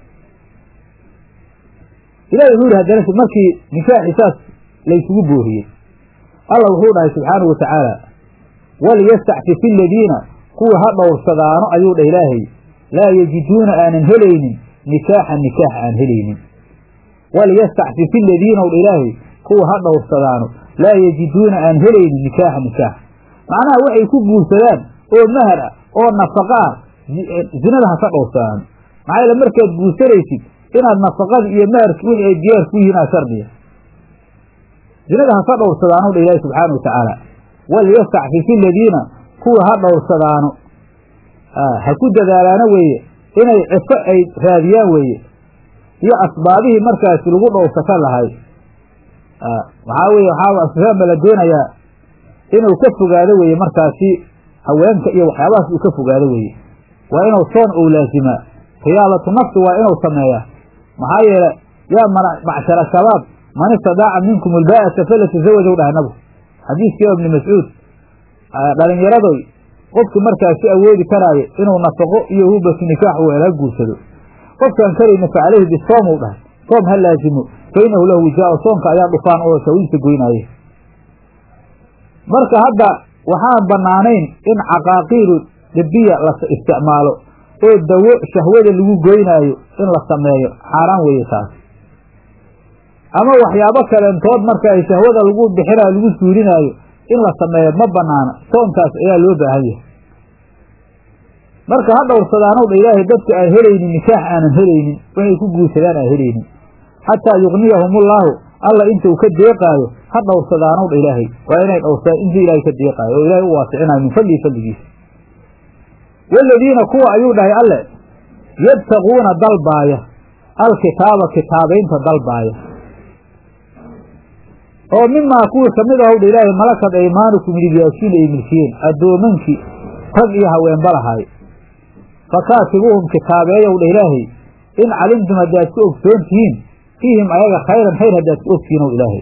ilahi wuxuu yihi haddana markii nikaaxi saas laysugu booriyey alla wuxuu dhahay subxaanahu watacaala waliyastacfif aladiina kuwa ha dhowrsadaano ayuu dhah ilaahay laa yajiduuna aanan helaynin nikaaxan nikaax aan helaynin waliyastacfif aladiina dha ilaahay kuwa ha dhowrsadaano laa yajiduuna aan helaynin nikaaxa nikaax macnaha waxay ku guursadaan oo mahar ah oo nafaqa ah zinada ha ka dhowrsadaano maxaa yeele markaad guursanaysid inaad nafaqada iyo maharki wixii ay diyaar ku yihiin aa shardiya zinada ha ka dhowrsadaano dha ilaahi subxaana watacaala waliyastacfif aladiina kuwa ha dhowrsadaano ha ku dadaalaano weeye inay cifo ay raadiyaan weeye iyo asbaabihii markaasi lagu dhowrsaka lahay waxaa weye waxaa la doonayaa inuu ka fogaado weeye markaasi haweenka iyo waxyaabahaas uu ka fogaado weeye waa inuu soon ou laazimaa riyaadatu nafsi waa inuu sameeyaa maxaa yeele yaa macshara shabaab man istadaaca minkum ulbaa'ata falatazawajow dhahay nabigu xadiiskii ibni mascuud dhalinyaradoy qofki markaasi awoodi karaayo inuu nafaqo iyo hubatu nikaax weela guursado qofkaan karayna fa caleyhi bisoom u dhahay soom ha laazimo fa inahu lahu wijaao soonka ayaa dhufaan oo shawiisa goynaaye marka hadda waxaan bannaanayn in caqaaqiilu dibiya la isticmaalo oo dawo shahwada lagu goynaayo in la sameeyo xaaraan weeye taas ama waxyaabo kaleentood marka ay shahwada lagu bixinaayo lagu suurinaayo in la sameeyo ma banaana soonkaas ayaa loo baahan yahay marka ha dhowrsadaanow dha ilaahay dadka aan helaynin nikaax aanan helaynin waxay ku guursadaan aan helaynin xataa yugniyahumullaahu alla inta uu ka deeqaayo ha dhowrsadaanow dha ilaahay waa inay dhowrsadaan inta ilaahay ka deeqaayo oo ilaahay u waasicinayo min fadlihi fadligiisa waaladiina kuwa ayuu dhahay alle yabtaquuna dalbaaya alkitaaba kitaabaynta dalbaaya oo mimaa kuwii kamid ahow dha ilaahay malakad aymaanukum midigyaashiina ay milkiyeen addoomankii rag iyo haweenba lahaay fakaatibuuhum kitaabeeyow dha ilaahay in calimtum haddaad ku ogsoon tihiin fiihim ayaga khayran khayr haddaad ku ogtihiin ow ilaahay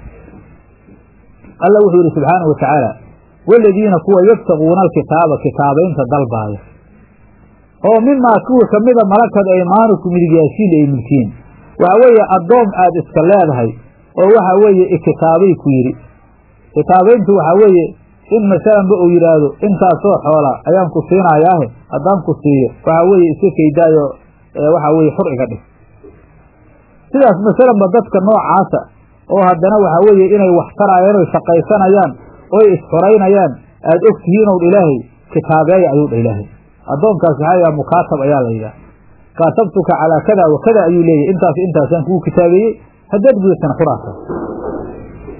alla wuxuu yidhi subxaanahu watacaala waaladiina kuwa yabtaquuna alkitaaba kitaabaynta dalbaaya oo mimaa kuwii kamida malakad aymaanukum midigyaashiina ay milkiyen waxa weeye addoom aad iska leedahay oo waxa weeye ikitaabay ku yidhi kitaabayntu waxaa weeye in masalanba uu yidhaahdo intaasoo xoola ayaan ku siinayaahe haddaan ku siiyo waxaa weeye iska kaydaayo waxaa weye xur iga dhig sidaas masalanba dadka noocaasa oo haddana waxaa weeye inay wax taraayaan oy shaqaysanayaan oy isxoraynayaan aada og tihiin ow dha ilaahay kitaabeeya ayuu dha ilaahay addoonkaas waxaa yidhaha mukaatab ayaa la yidhaha kaatabtuka calaa kada wa kada ayuu leeyahy intaas intaasaan kugu kitaabeeyey haddaad gudatana xuraasa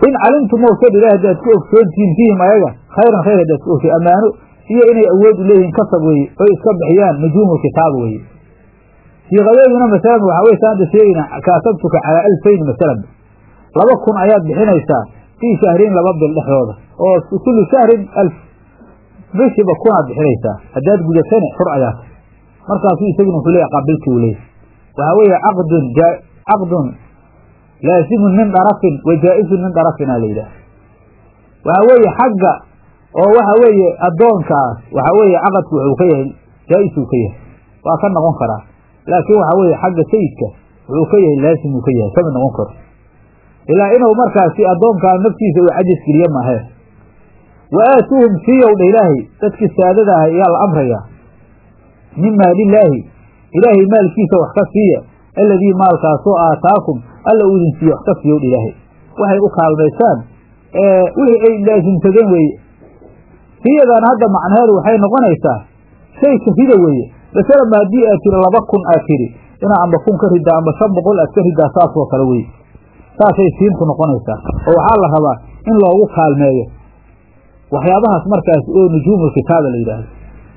in calimtum mawsad ilahi haddaad ku ogsoontihiin fiihim ayaga khayran khayr haddaad ku ogsoon ammaano iyo inay awood u leeyihiin kasab weeye oy iska bixiyaan nujuumu kitaaba weeye siiqadeeduna masalan waxaa weye saanta sheegayna kaasabtuka calaa alfayn masalan laba kun ayaad bixinaysaa fii shahriin laba bil dhexdooda oo kullu shahrin alf bishiba kunaad bixinaysaa haddaad gudatane xur ayaata markaasuu isaguna wuxuu leeyahy qabilti uu leeyahy waxaa weeye caqdun caqdun laasimun min darafin wa jaa-izun min darafina la yidhaah waxaa weeye xagga oo waxa weeye addoonkaas waxaa weeye caqadku wuxuu ka yahay jaa-isuu ka yahay waa ka noqon karaa laakiin waxaa weeye xagga sayidka wuxuu ka yahay laasimuu ka yahay kama noqon karo ilaa inuu markaasi addoonkaa naftiisa uu cajis geliye maahee wa aatuuhum siiyow dha ilaahay dadkii saadada ah ayaa la amrayaa min maalillaahi ilaahay maalkiisa wax ka siiya alladii maalkaasoo aataakum alla uu idin siiye wax ka siiyow dha ilaahay waxay u kaalmaysaan wixii ay laasimsadeen weeye siyadan hadda macnaheedu waxay noqonaysaa shay kafida weeye masalanba haddii aad tiri laba kun aad tiri inaa amba kun ka ridaa amba shan boqol aad ka ridaa saasoo kale weye saasay siintu noqonaysaa oo waxaa la rabaa in loogu kaalmeeyo waxyaabahaas markaas oo nujuumul kitaaba la yidhaahdo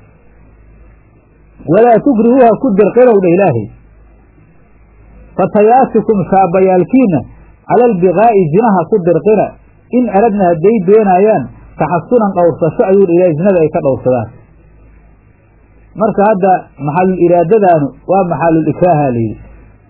walaa tukrihuuha ku dirqinow dha ilaahay fatayaatikum shaabayaalkiina cala albikaa'i zinaha ku dirqina in aradna hadday doonaayaan taxasunan dhowrsasho ayuu dha ilahay zinada ay ka dhowrsadaan marka hadda maxalul iraadadaanu waa maxalul ikraaha layidhi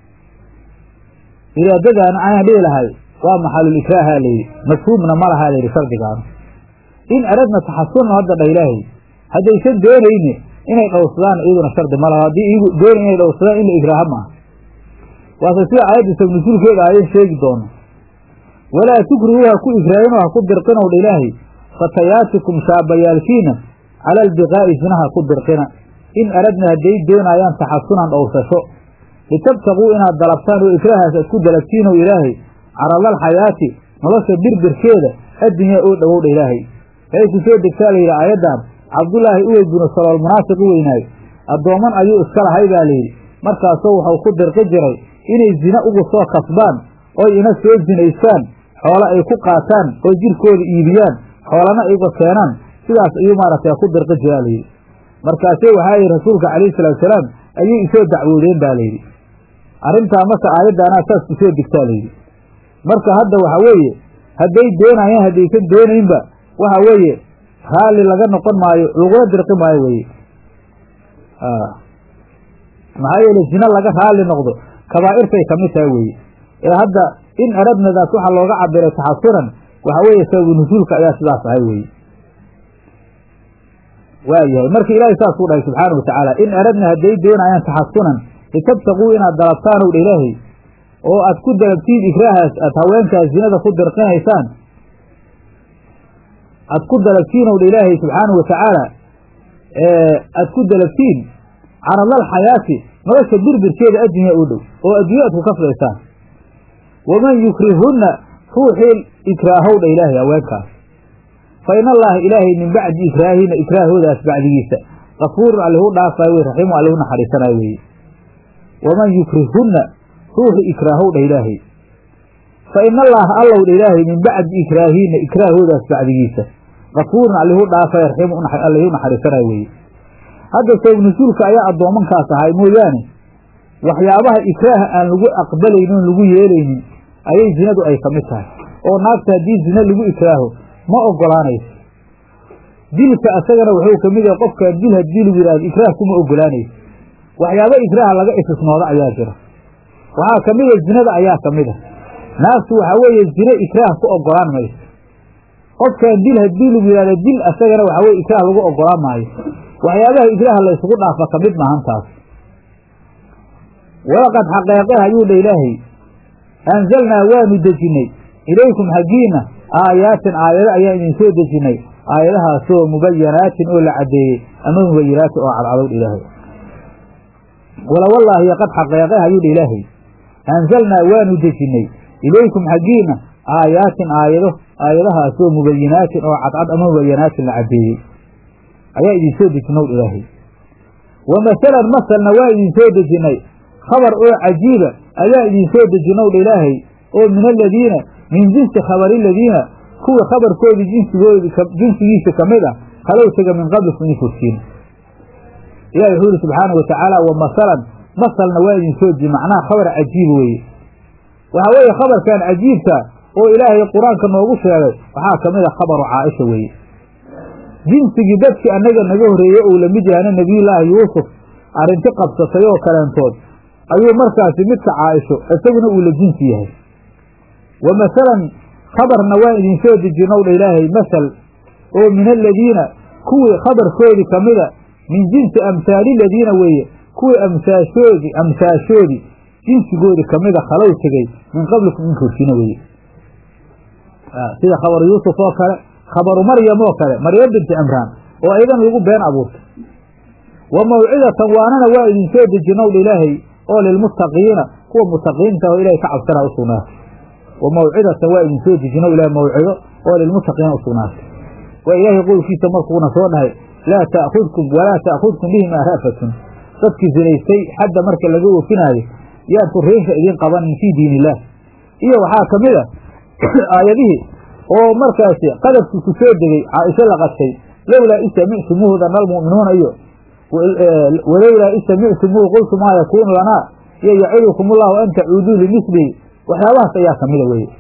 iraadadaanu ayaan dhihi lahay waa maxalul ikraaha layidhi mafhuumna ma laha layidhi shardigaanu in aradna taxasunan hadda dha ilaahay haddaysan doonayni inay dhowrsadaan iyaduna shardi ma laha haddii iyagu doonay inay dhowrsadaan in la ikraaha maaha waase sida aayadda sabnusuulkeeda ayan sheegi doono walaa tukrihu ha ku ikraahin oo ha ku dirqinow dha ilaahay fatayaatikum shaabayaalkiina cala albikaa'i zinaha ku dirqina in aradna hadday doonaayaan taxasunan dhowrsasho litabtaquu inaad dalabtaan oo ikraahaas aad ku dalabtiinow ilaahay caradal xayaati nolosha birbirkeeda addunyaa oo dhowowdha ilaahay waxay ku soo degtaa layidhi aayaddan cabdullaahi uwey binu salool munaafiq u weynaayo addoomman ayuu iska lahay baa layidhi markaasoo wuxuu ku dirqi jiray inay zine ugu soo kasbaan oy ina soo zinaystaan xoolo ay ku qaataan oo jirkooda iibiyaan xoolana ay uga keenaan sidaas ayuu maaragtay ku dirqi jiraa layidhi markaasee waxaa yidhi rasuulka calayhi salaatusalaam ayay isoo dacwoodeen baa layidhi arrintaa marka aayaddaanaa saas ku soo degtaa layidhi marka hadda waxa weeye hadday doonayaan haddaysan doonaynba waxa weeye raalli laga noqon maayo lagula dirqi maayo weye maxaa yeele zina laga raalli noqdo kabaa'irtay ka mid tahay weye ee hadda in aradnadaas waxaa looga cabiray taxasuran waxa weeye sababu nusuulka ayaa sidaas ahay weye waayahay marka ilaahay saasuu dhahay subxaana wa tacaala in aradna hadday doonayaan taxasunan litabtaquu inaad dalabtaanow dha ilaahay oo aad ku dalabtiin ikraahaas aad haweenkaas zinada ku dirqinaysaan aad ku dalabtiinow dha ilaahay subxaana wa tacaala aad ku dalabtiin caradal xayaati nolosha birbirkeeda addunya u dhow oo addunya aad ku kaflaysaan waman yukrihunna ruuxii ikraahow dha ilaahay haweenkaas fa in allaha ilaahay min bacdi ikraahina ikraahoodaas bacdigiisa kafuurun allihu dhaafaayo wey raxiimu allihu naxariisanayo weeye waman yukrihunna ruuxi ikraahow dha ilaahay fa in allaha allow dha ilaahay min bacdi ikraahina ikraahoodaas bacdigiisa kafuurun allihu dhaafaayo raxiimu allihu naxariisanayo weeye hadda sabab nusuulka ayaa addoomankaas ahay mooyaane waxyaabaha ikraaha aan lagu aqbalaynin oon lagu yeelaynin ayay zinadu ay ka mid tahay oo naagta haddii zina lagu ikraaho ma ogolaanayso dilka asagana wuxuu ka mid yahay qofkaan dil haddii lagu yidhahdo ikraah kuma ogolaanayso waxyaaba ikraaha laga istisnooda ayaa jira waxaa ka mida zinada ayaa ka mid a naagtu waxaa weeye zine ikraah ku ogolaan mayso qofkaan dil haddii lagu yidhahdo dil asagana waxaa weye ikraah lagu ogolaan maayo waxyaabaha ikraaha la ysugu dhaafa ka mid maahan taas walaqad xaqeeqe ayuu dha ilaahay anzalnaa waanu dejinnay ilaykum xaggiina aayaatin aayado ayaan idin soo dejinnay aayadahaasoo mubayanaatin oo la caddeeyey ama mubayinaatin oo cadcadow dha ilaahay walawallaahi qad xaqeeqe ayuu dha ilaahay anzalnaa waanu dejinnay ilaykum xaggiina aayaatin aayado aayadahaasoo mubayinaatin oo cadcad ama mubayanaatin la caddeeyey ayaa idin soo dejinow ilaahay wa masalan masalna waa idin soo dejinnay khabar oo cajiiba ayaa idin soo dejinow dha ilaahay oo min aladiina min jinsi khabari ladiina kuwa khabarkoodii jinsigoodi jinsigiisa ka mid ah halow tega min qablikum idin hortiin ilahi wuxuu yihi subxaana wa tacaala wa masalan masalna waa idin soo ji macnaha khabar cajiib weeye waxaa weeye khabarkan cajiibka oo ilaahay qur-aanka noogu sheegay waxaa ka mid a khabaru caaisha weeye jinsigii dadkii annaga naga horreeyey ou lamid yahana nebiyullaahi yuusuf arrinti qabsatay oo kaleentood ayuu markaasi midka caaisho isaguna uu la jinsi yahay wa masalan khabarna waan idinsoo dejinow dha ilaahay masal oo min aladiina kuwii khabarkoodii ka mida min jinsi amhaali ladiina weeye kuwii amsaashoodii amsaashoodii jinsigoodii kamida khalow tegey min qablikum in horsiina weeye sida khabaru yuusuf oo kale khabaru maryam oo kale maryam binti cimraan oo aydan lagu been abuurtay wa mawcidatan waanana waa idinsoo dejinow dha ilaahay oo lilmuttaqiina kuwa mutaqiinta oo ilahay ka cabsanaa u sugnaatay wa mawcidatan waa idinsoo dejinow ilahay mawcido oo lilmuttaqiina u sugnaatay waa ilaahay qowlkiisa markuuna soo dhahay laa taakudkum walaa taakudkum bihima ra'fatun dadkii zinaystay xadda marka laga oofinaayo yaan turiinka idiin qabanin fii diin illaah iyo waxaa ka mid a aayadihii oo markaasi qadabkii ku soo degey caaisho la qadtay lowlaa isamictumuuhu dana almu'minuuna iyo walowlaa isamictumuuhu qultu maa yakuunu lanaa iyo yacidukum ullahu an tacuuduu limislihi waxyaabahaas ayaa kamida weye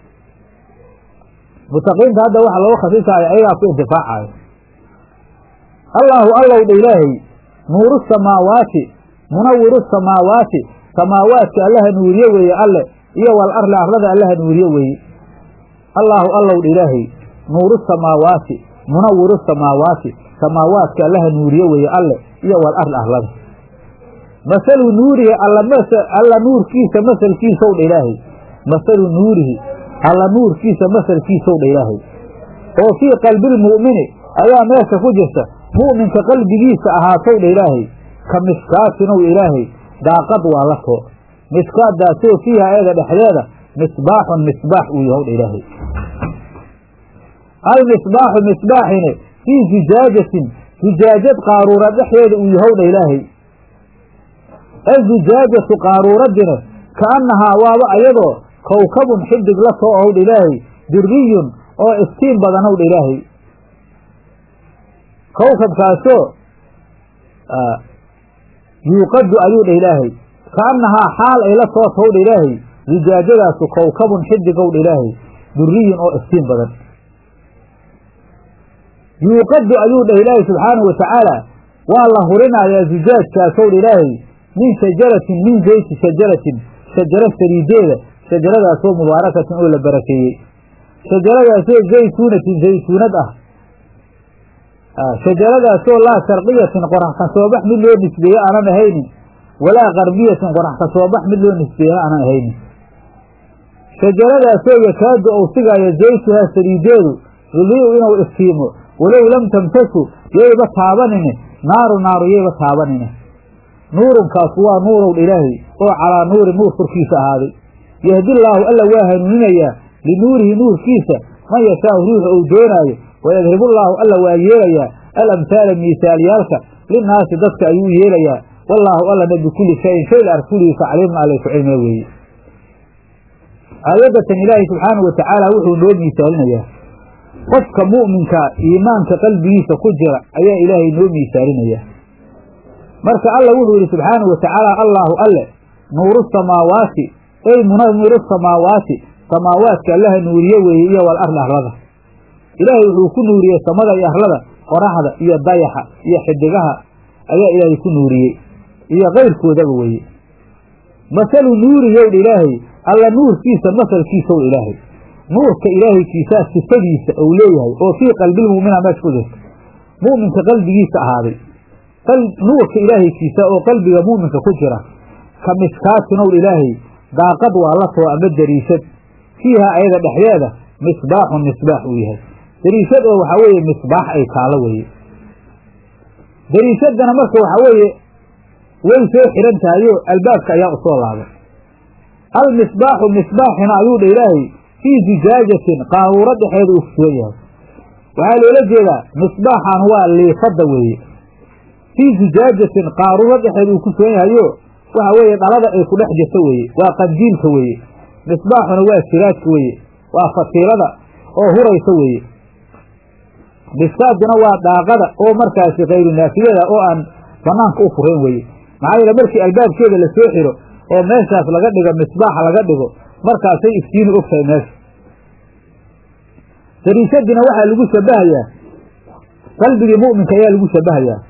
mutaqiinta hadda waxa looga khasisaayo ayagaa ku intifaacayo allaahu allow dha ilaahay nuuru samaawaati munawiru samaawaati samaawaadka allaha nuuriye weeye alle iyo wal arli arlada allaha nuuriye weeye allaahu allow dha ilaahay nuuru samaawaati munawiru samaawaati samaawaadka allaha nuuriye weeye alle iyo wal arli arlada masalu nuurihi alla nuurkiisa masalkiisow dha ilaahay masalu nuurihi alla nuurkiisa masalkiisow dha ilaahay oo fii qalbilmu'mini ayaa meesha ku jirta mu'minka qalbigiisa ahaatow dha ilaahay ka miskaatinow ilaahay daaqad waa la too miskaadaasoo fiiha eega dhexdeeda misbaaxun misbaax uu yahow dha ilaahay almisbaaxu misbaaxine fii zujaajatin zujaajad qaaruura dhexdeeda uu yahow dha ilaahay azujaajatu qaaruuradina kaannahaa waaba ayadoo kowkabun xidig la too ow dha ilaahay duriyun oo iftiin badanow dha ilaahay kowkabkaasoo yuuqadu ayuu dha ilaahay kaannahaa xaal ay la soo tow dha ilaahay zujaajadaasu kowkabun xidigow dha ilaahay duriyun oo iftiin badan yuuqadu ayuu dhah ilaahay subxaanahu watacaala waa la hurinayaa zujaajkaasow dha ilaahay min shajaratin min zeyti shajaratin shajaro saliideeda shajaradaasoo mubaarakatin oo la barakeeyey shajaradaasoo zaytuunatin zaytuunad ah shajaradaasoo laa sharqiyatin qorax ka soo bax mid loo nisbeeye aanan ahaynin walaa qarbiyatin qorax ka soo bax mid loo nisbeeyena aanan ahaynin shajaradaasoo yakaadu ou sigaayo zaytuhaa saliideedu yudii'u inuu iftiimo walow lam tamsasu yayba taabanine naaru naaru yayba taabanine nuurunkaasu waa nuurow dha ilaahay oo calaa nuuri nuur korkiisa ahaaday yahdillaahu alla waa hanuuninayaa linuurihi nuurkiisa man yashaau ruuxa uu doonaayo wayadribullaahu alla waa yeelayaa alamhaala miisaalyaalka linnaasi dadka ayuu yeelayaa wallaahu allana bikulli shayin shay la arkuligiisa caliimun allay ku cilmee weeye aayadatan ilaahay subxaanahu watacaala wuxuu noo miisaalinayaa qofka mu'minka iimaanka qalbigiisa ku jira ayaa ilaahay noo miisaalinayaa marka alla wuxuu yidhi subxaanahu watacaala allaahu alle nuuru samaawaati ey munamiru samaawaati samaawaadka allaha nuuriye weeye iyo wal arli arlada ilaahay wuxuu ku nuuriyey samada iyo arlada qoraxda iyo dayaxa iyo xidigaha ayaa ilaahay ku nuuriyey iyo kayrkoodaba weeye masalu nuuriyowdha ilaahay alla nuurkiisa masalkiisow ilaahay nuurka ilaahaykiisaa sifadiisa ou leeyahay oo fii qalbilmu'mina meesha ku jirta mu'minka qalbigiisa ahaaday nuurka ilaahaykiisa oo qalbiga mu'minka ku jira ka miskaatinowdha ilaahay daaqad waa la too ama dariishad fiiha ayada dhexdeeda misbaaxun misbaax uu yahay dariishad oo waxaa weeye misbaax ay taalo weeye dariishadana marka waxaa weeye way soo xihan tahayo albaabka ayaa usoo laabay almisbaaxu misbaaxina ayuu dha ilaahay fii zujaajatin qaaruuro dhexeeda uu kusugan yahay waxaa loola jeedaa misbaaxan waa liifadda weeye fii zujaajatin qaaruuro dhexeeda uu ku sugan yahayo waxa weeye dhalada ay ku dhex jirto weeye waa qandiilka weeye misbaaxuna waa siraadka weeye waa fasiilada oo huraysa weeye bisaaduna waa daaqada oo markaasi kayru naafiyada oo aan banaanka u furayn weye maxaa yeele markii albaabkeeda lasoo xiro oo meeshaas laga dhigo misbaaxa laga dhigo markaasay iftiini og tahay meesha dariishadina waxaa lagu shabahayaa qalbigii mu'minka ayaa lagu shabahayaa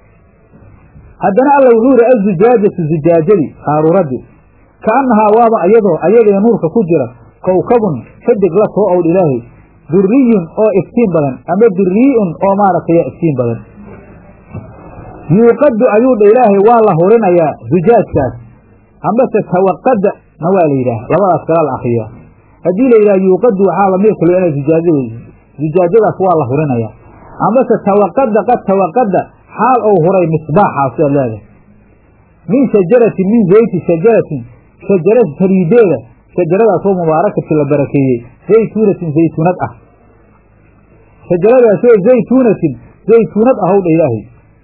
haddana alla wuxuu yihi azujaajatu zujaajadii qaaruuradii kaannahaa waaba ayadoo ayadee nuurka ku jira kowkabun xidig la soo owdh ilaahay duriyun oo iftiin badan ama durii'un oo maaragtay iftiin badan yuuqadu ayuu dha ilaahay waa la hurinayaa zujaajkaas ambase tawaqada na waa la yidhaah labadaas kala la akriyaa haddii la yidhaha yuuqadu waxaa lamid kalo ina zujaajada zujaajadaas waa la hurinayaa ambase tawaqada qad tawaqada xaal ou huray misbaaxaas aad leedahay min shajaratin min zayti shajaratin shajarad sariideeda shajaradaasoo mubaarakatin la barakeeyey zaytuunatin zaytuunad ah shajaradaasoo zaytuunatin zaytuunad ahow dha ilaahay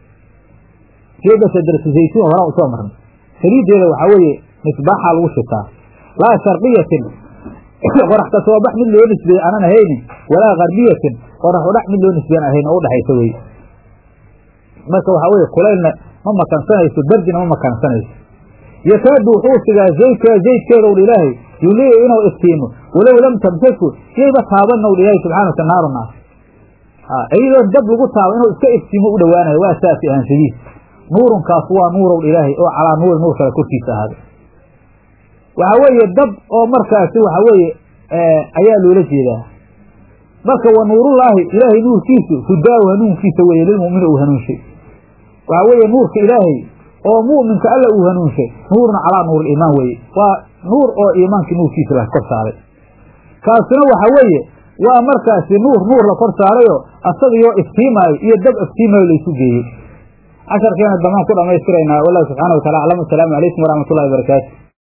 geeda shajaratu zaytuun horaan usoo marnay saliideeda waxaa weeye misbaaxaa lagu shitaa laa sharqiyatin qorax ka soo bax mid loo nisbeeye aanan ahaynin walaa karbiyatin qorax udhax mid loo nisbeyan ahayn oo udhexaysa weye marka waxaa weye kulaylna ma makansanayso berdina ma makansanayso yakaadu wuxuu sigaa zaydka zaydkeeda owdha ilaahay yuliiu inuu iftiimo walow lam tamsasku yayba taaban owdha ilaahay subxana wata naaru naar iyadoo dab lagu taabo inuu iska iftiimo u dhowaanayo waa saasi ahansadiis nuurunkaas waa nuurowdha ilaahay oo calaa nuuri nuur kale korkiisa ahaaday waxaa weeye dab oo markaasi waxaa weeye ayaa loola jeedaa marka wa nuurullaahi ilaahay nuurkiisu hudaahu hanuunkiisa weeye lilmu'mini uu hanuunshay waxaa weeye nuurka ilaahay oo mu'minka alla uu hanuunshay nuurun calaa nuuri iimaan weeye waa nuur oo iimaankii nuurkiisa la kor saaray kaasina waxa weeye waa markaasi nuur nuur la kor saarayoo asagiyoo iftiimaayo iyo dab iftiimaayo laysu geeyey casharkeena damaan ku dhamaystiraynaa wallahu subxaana wa tacala aclam asalaamu calaykum waraxmat ullahi barakaatu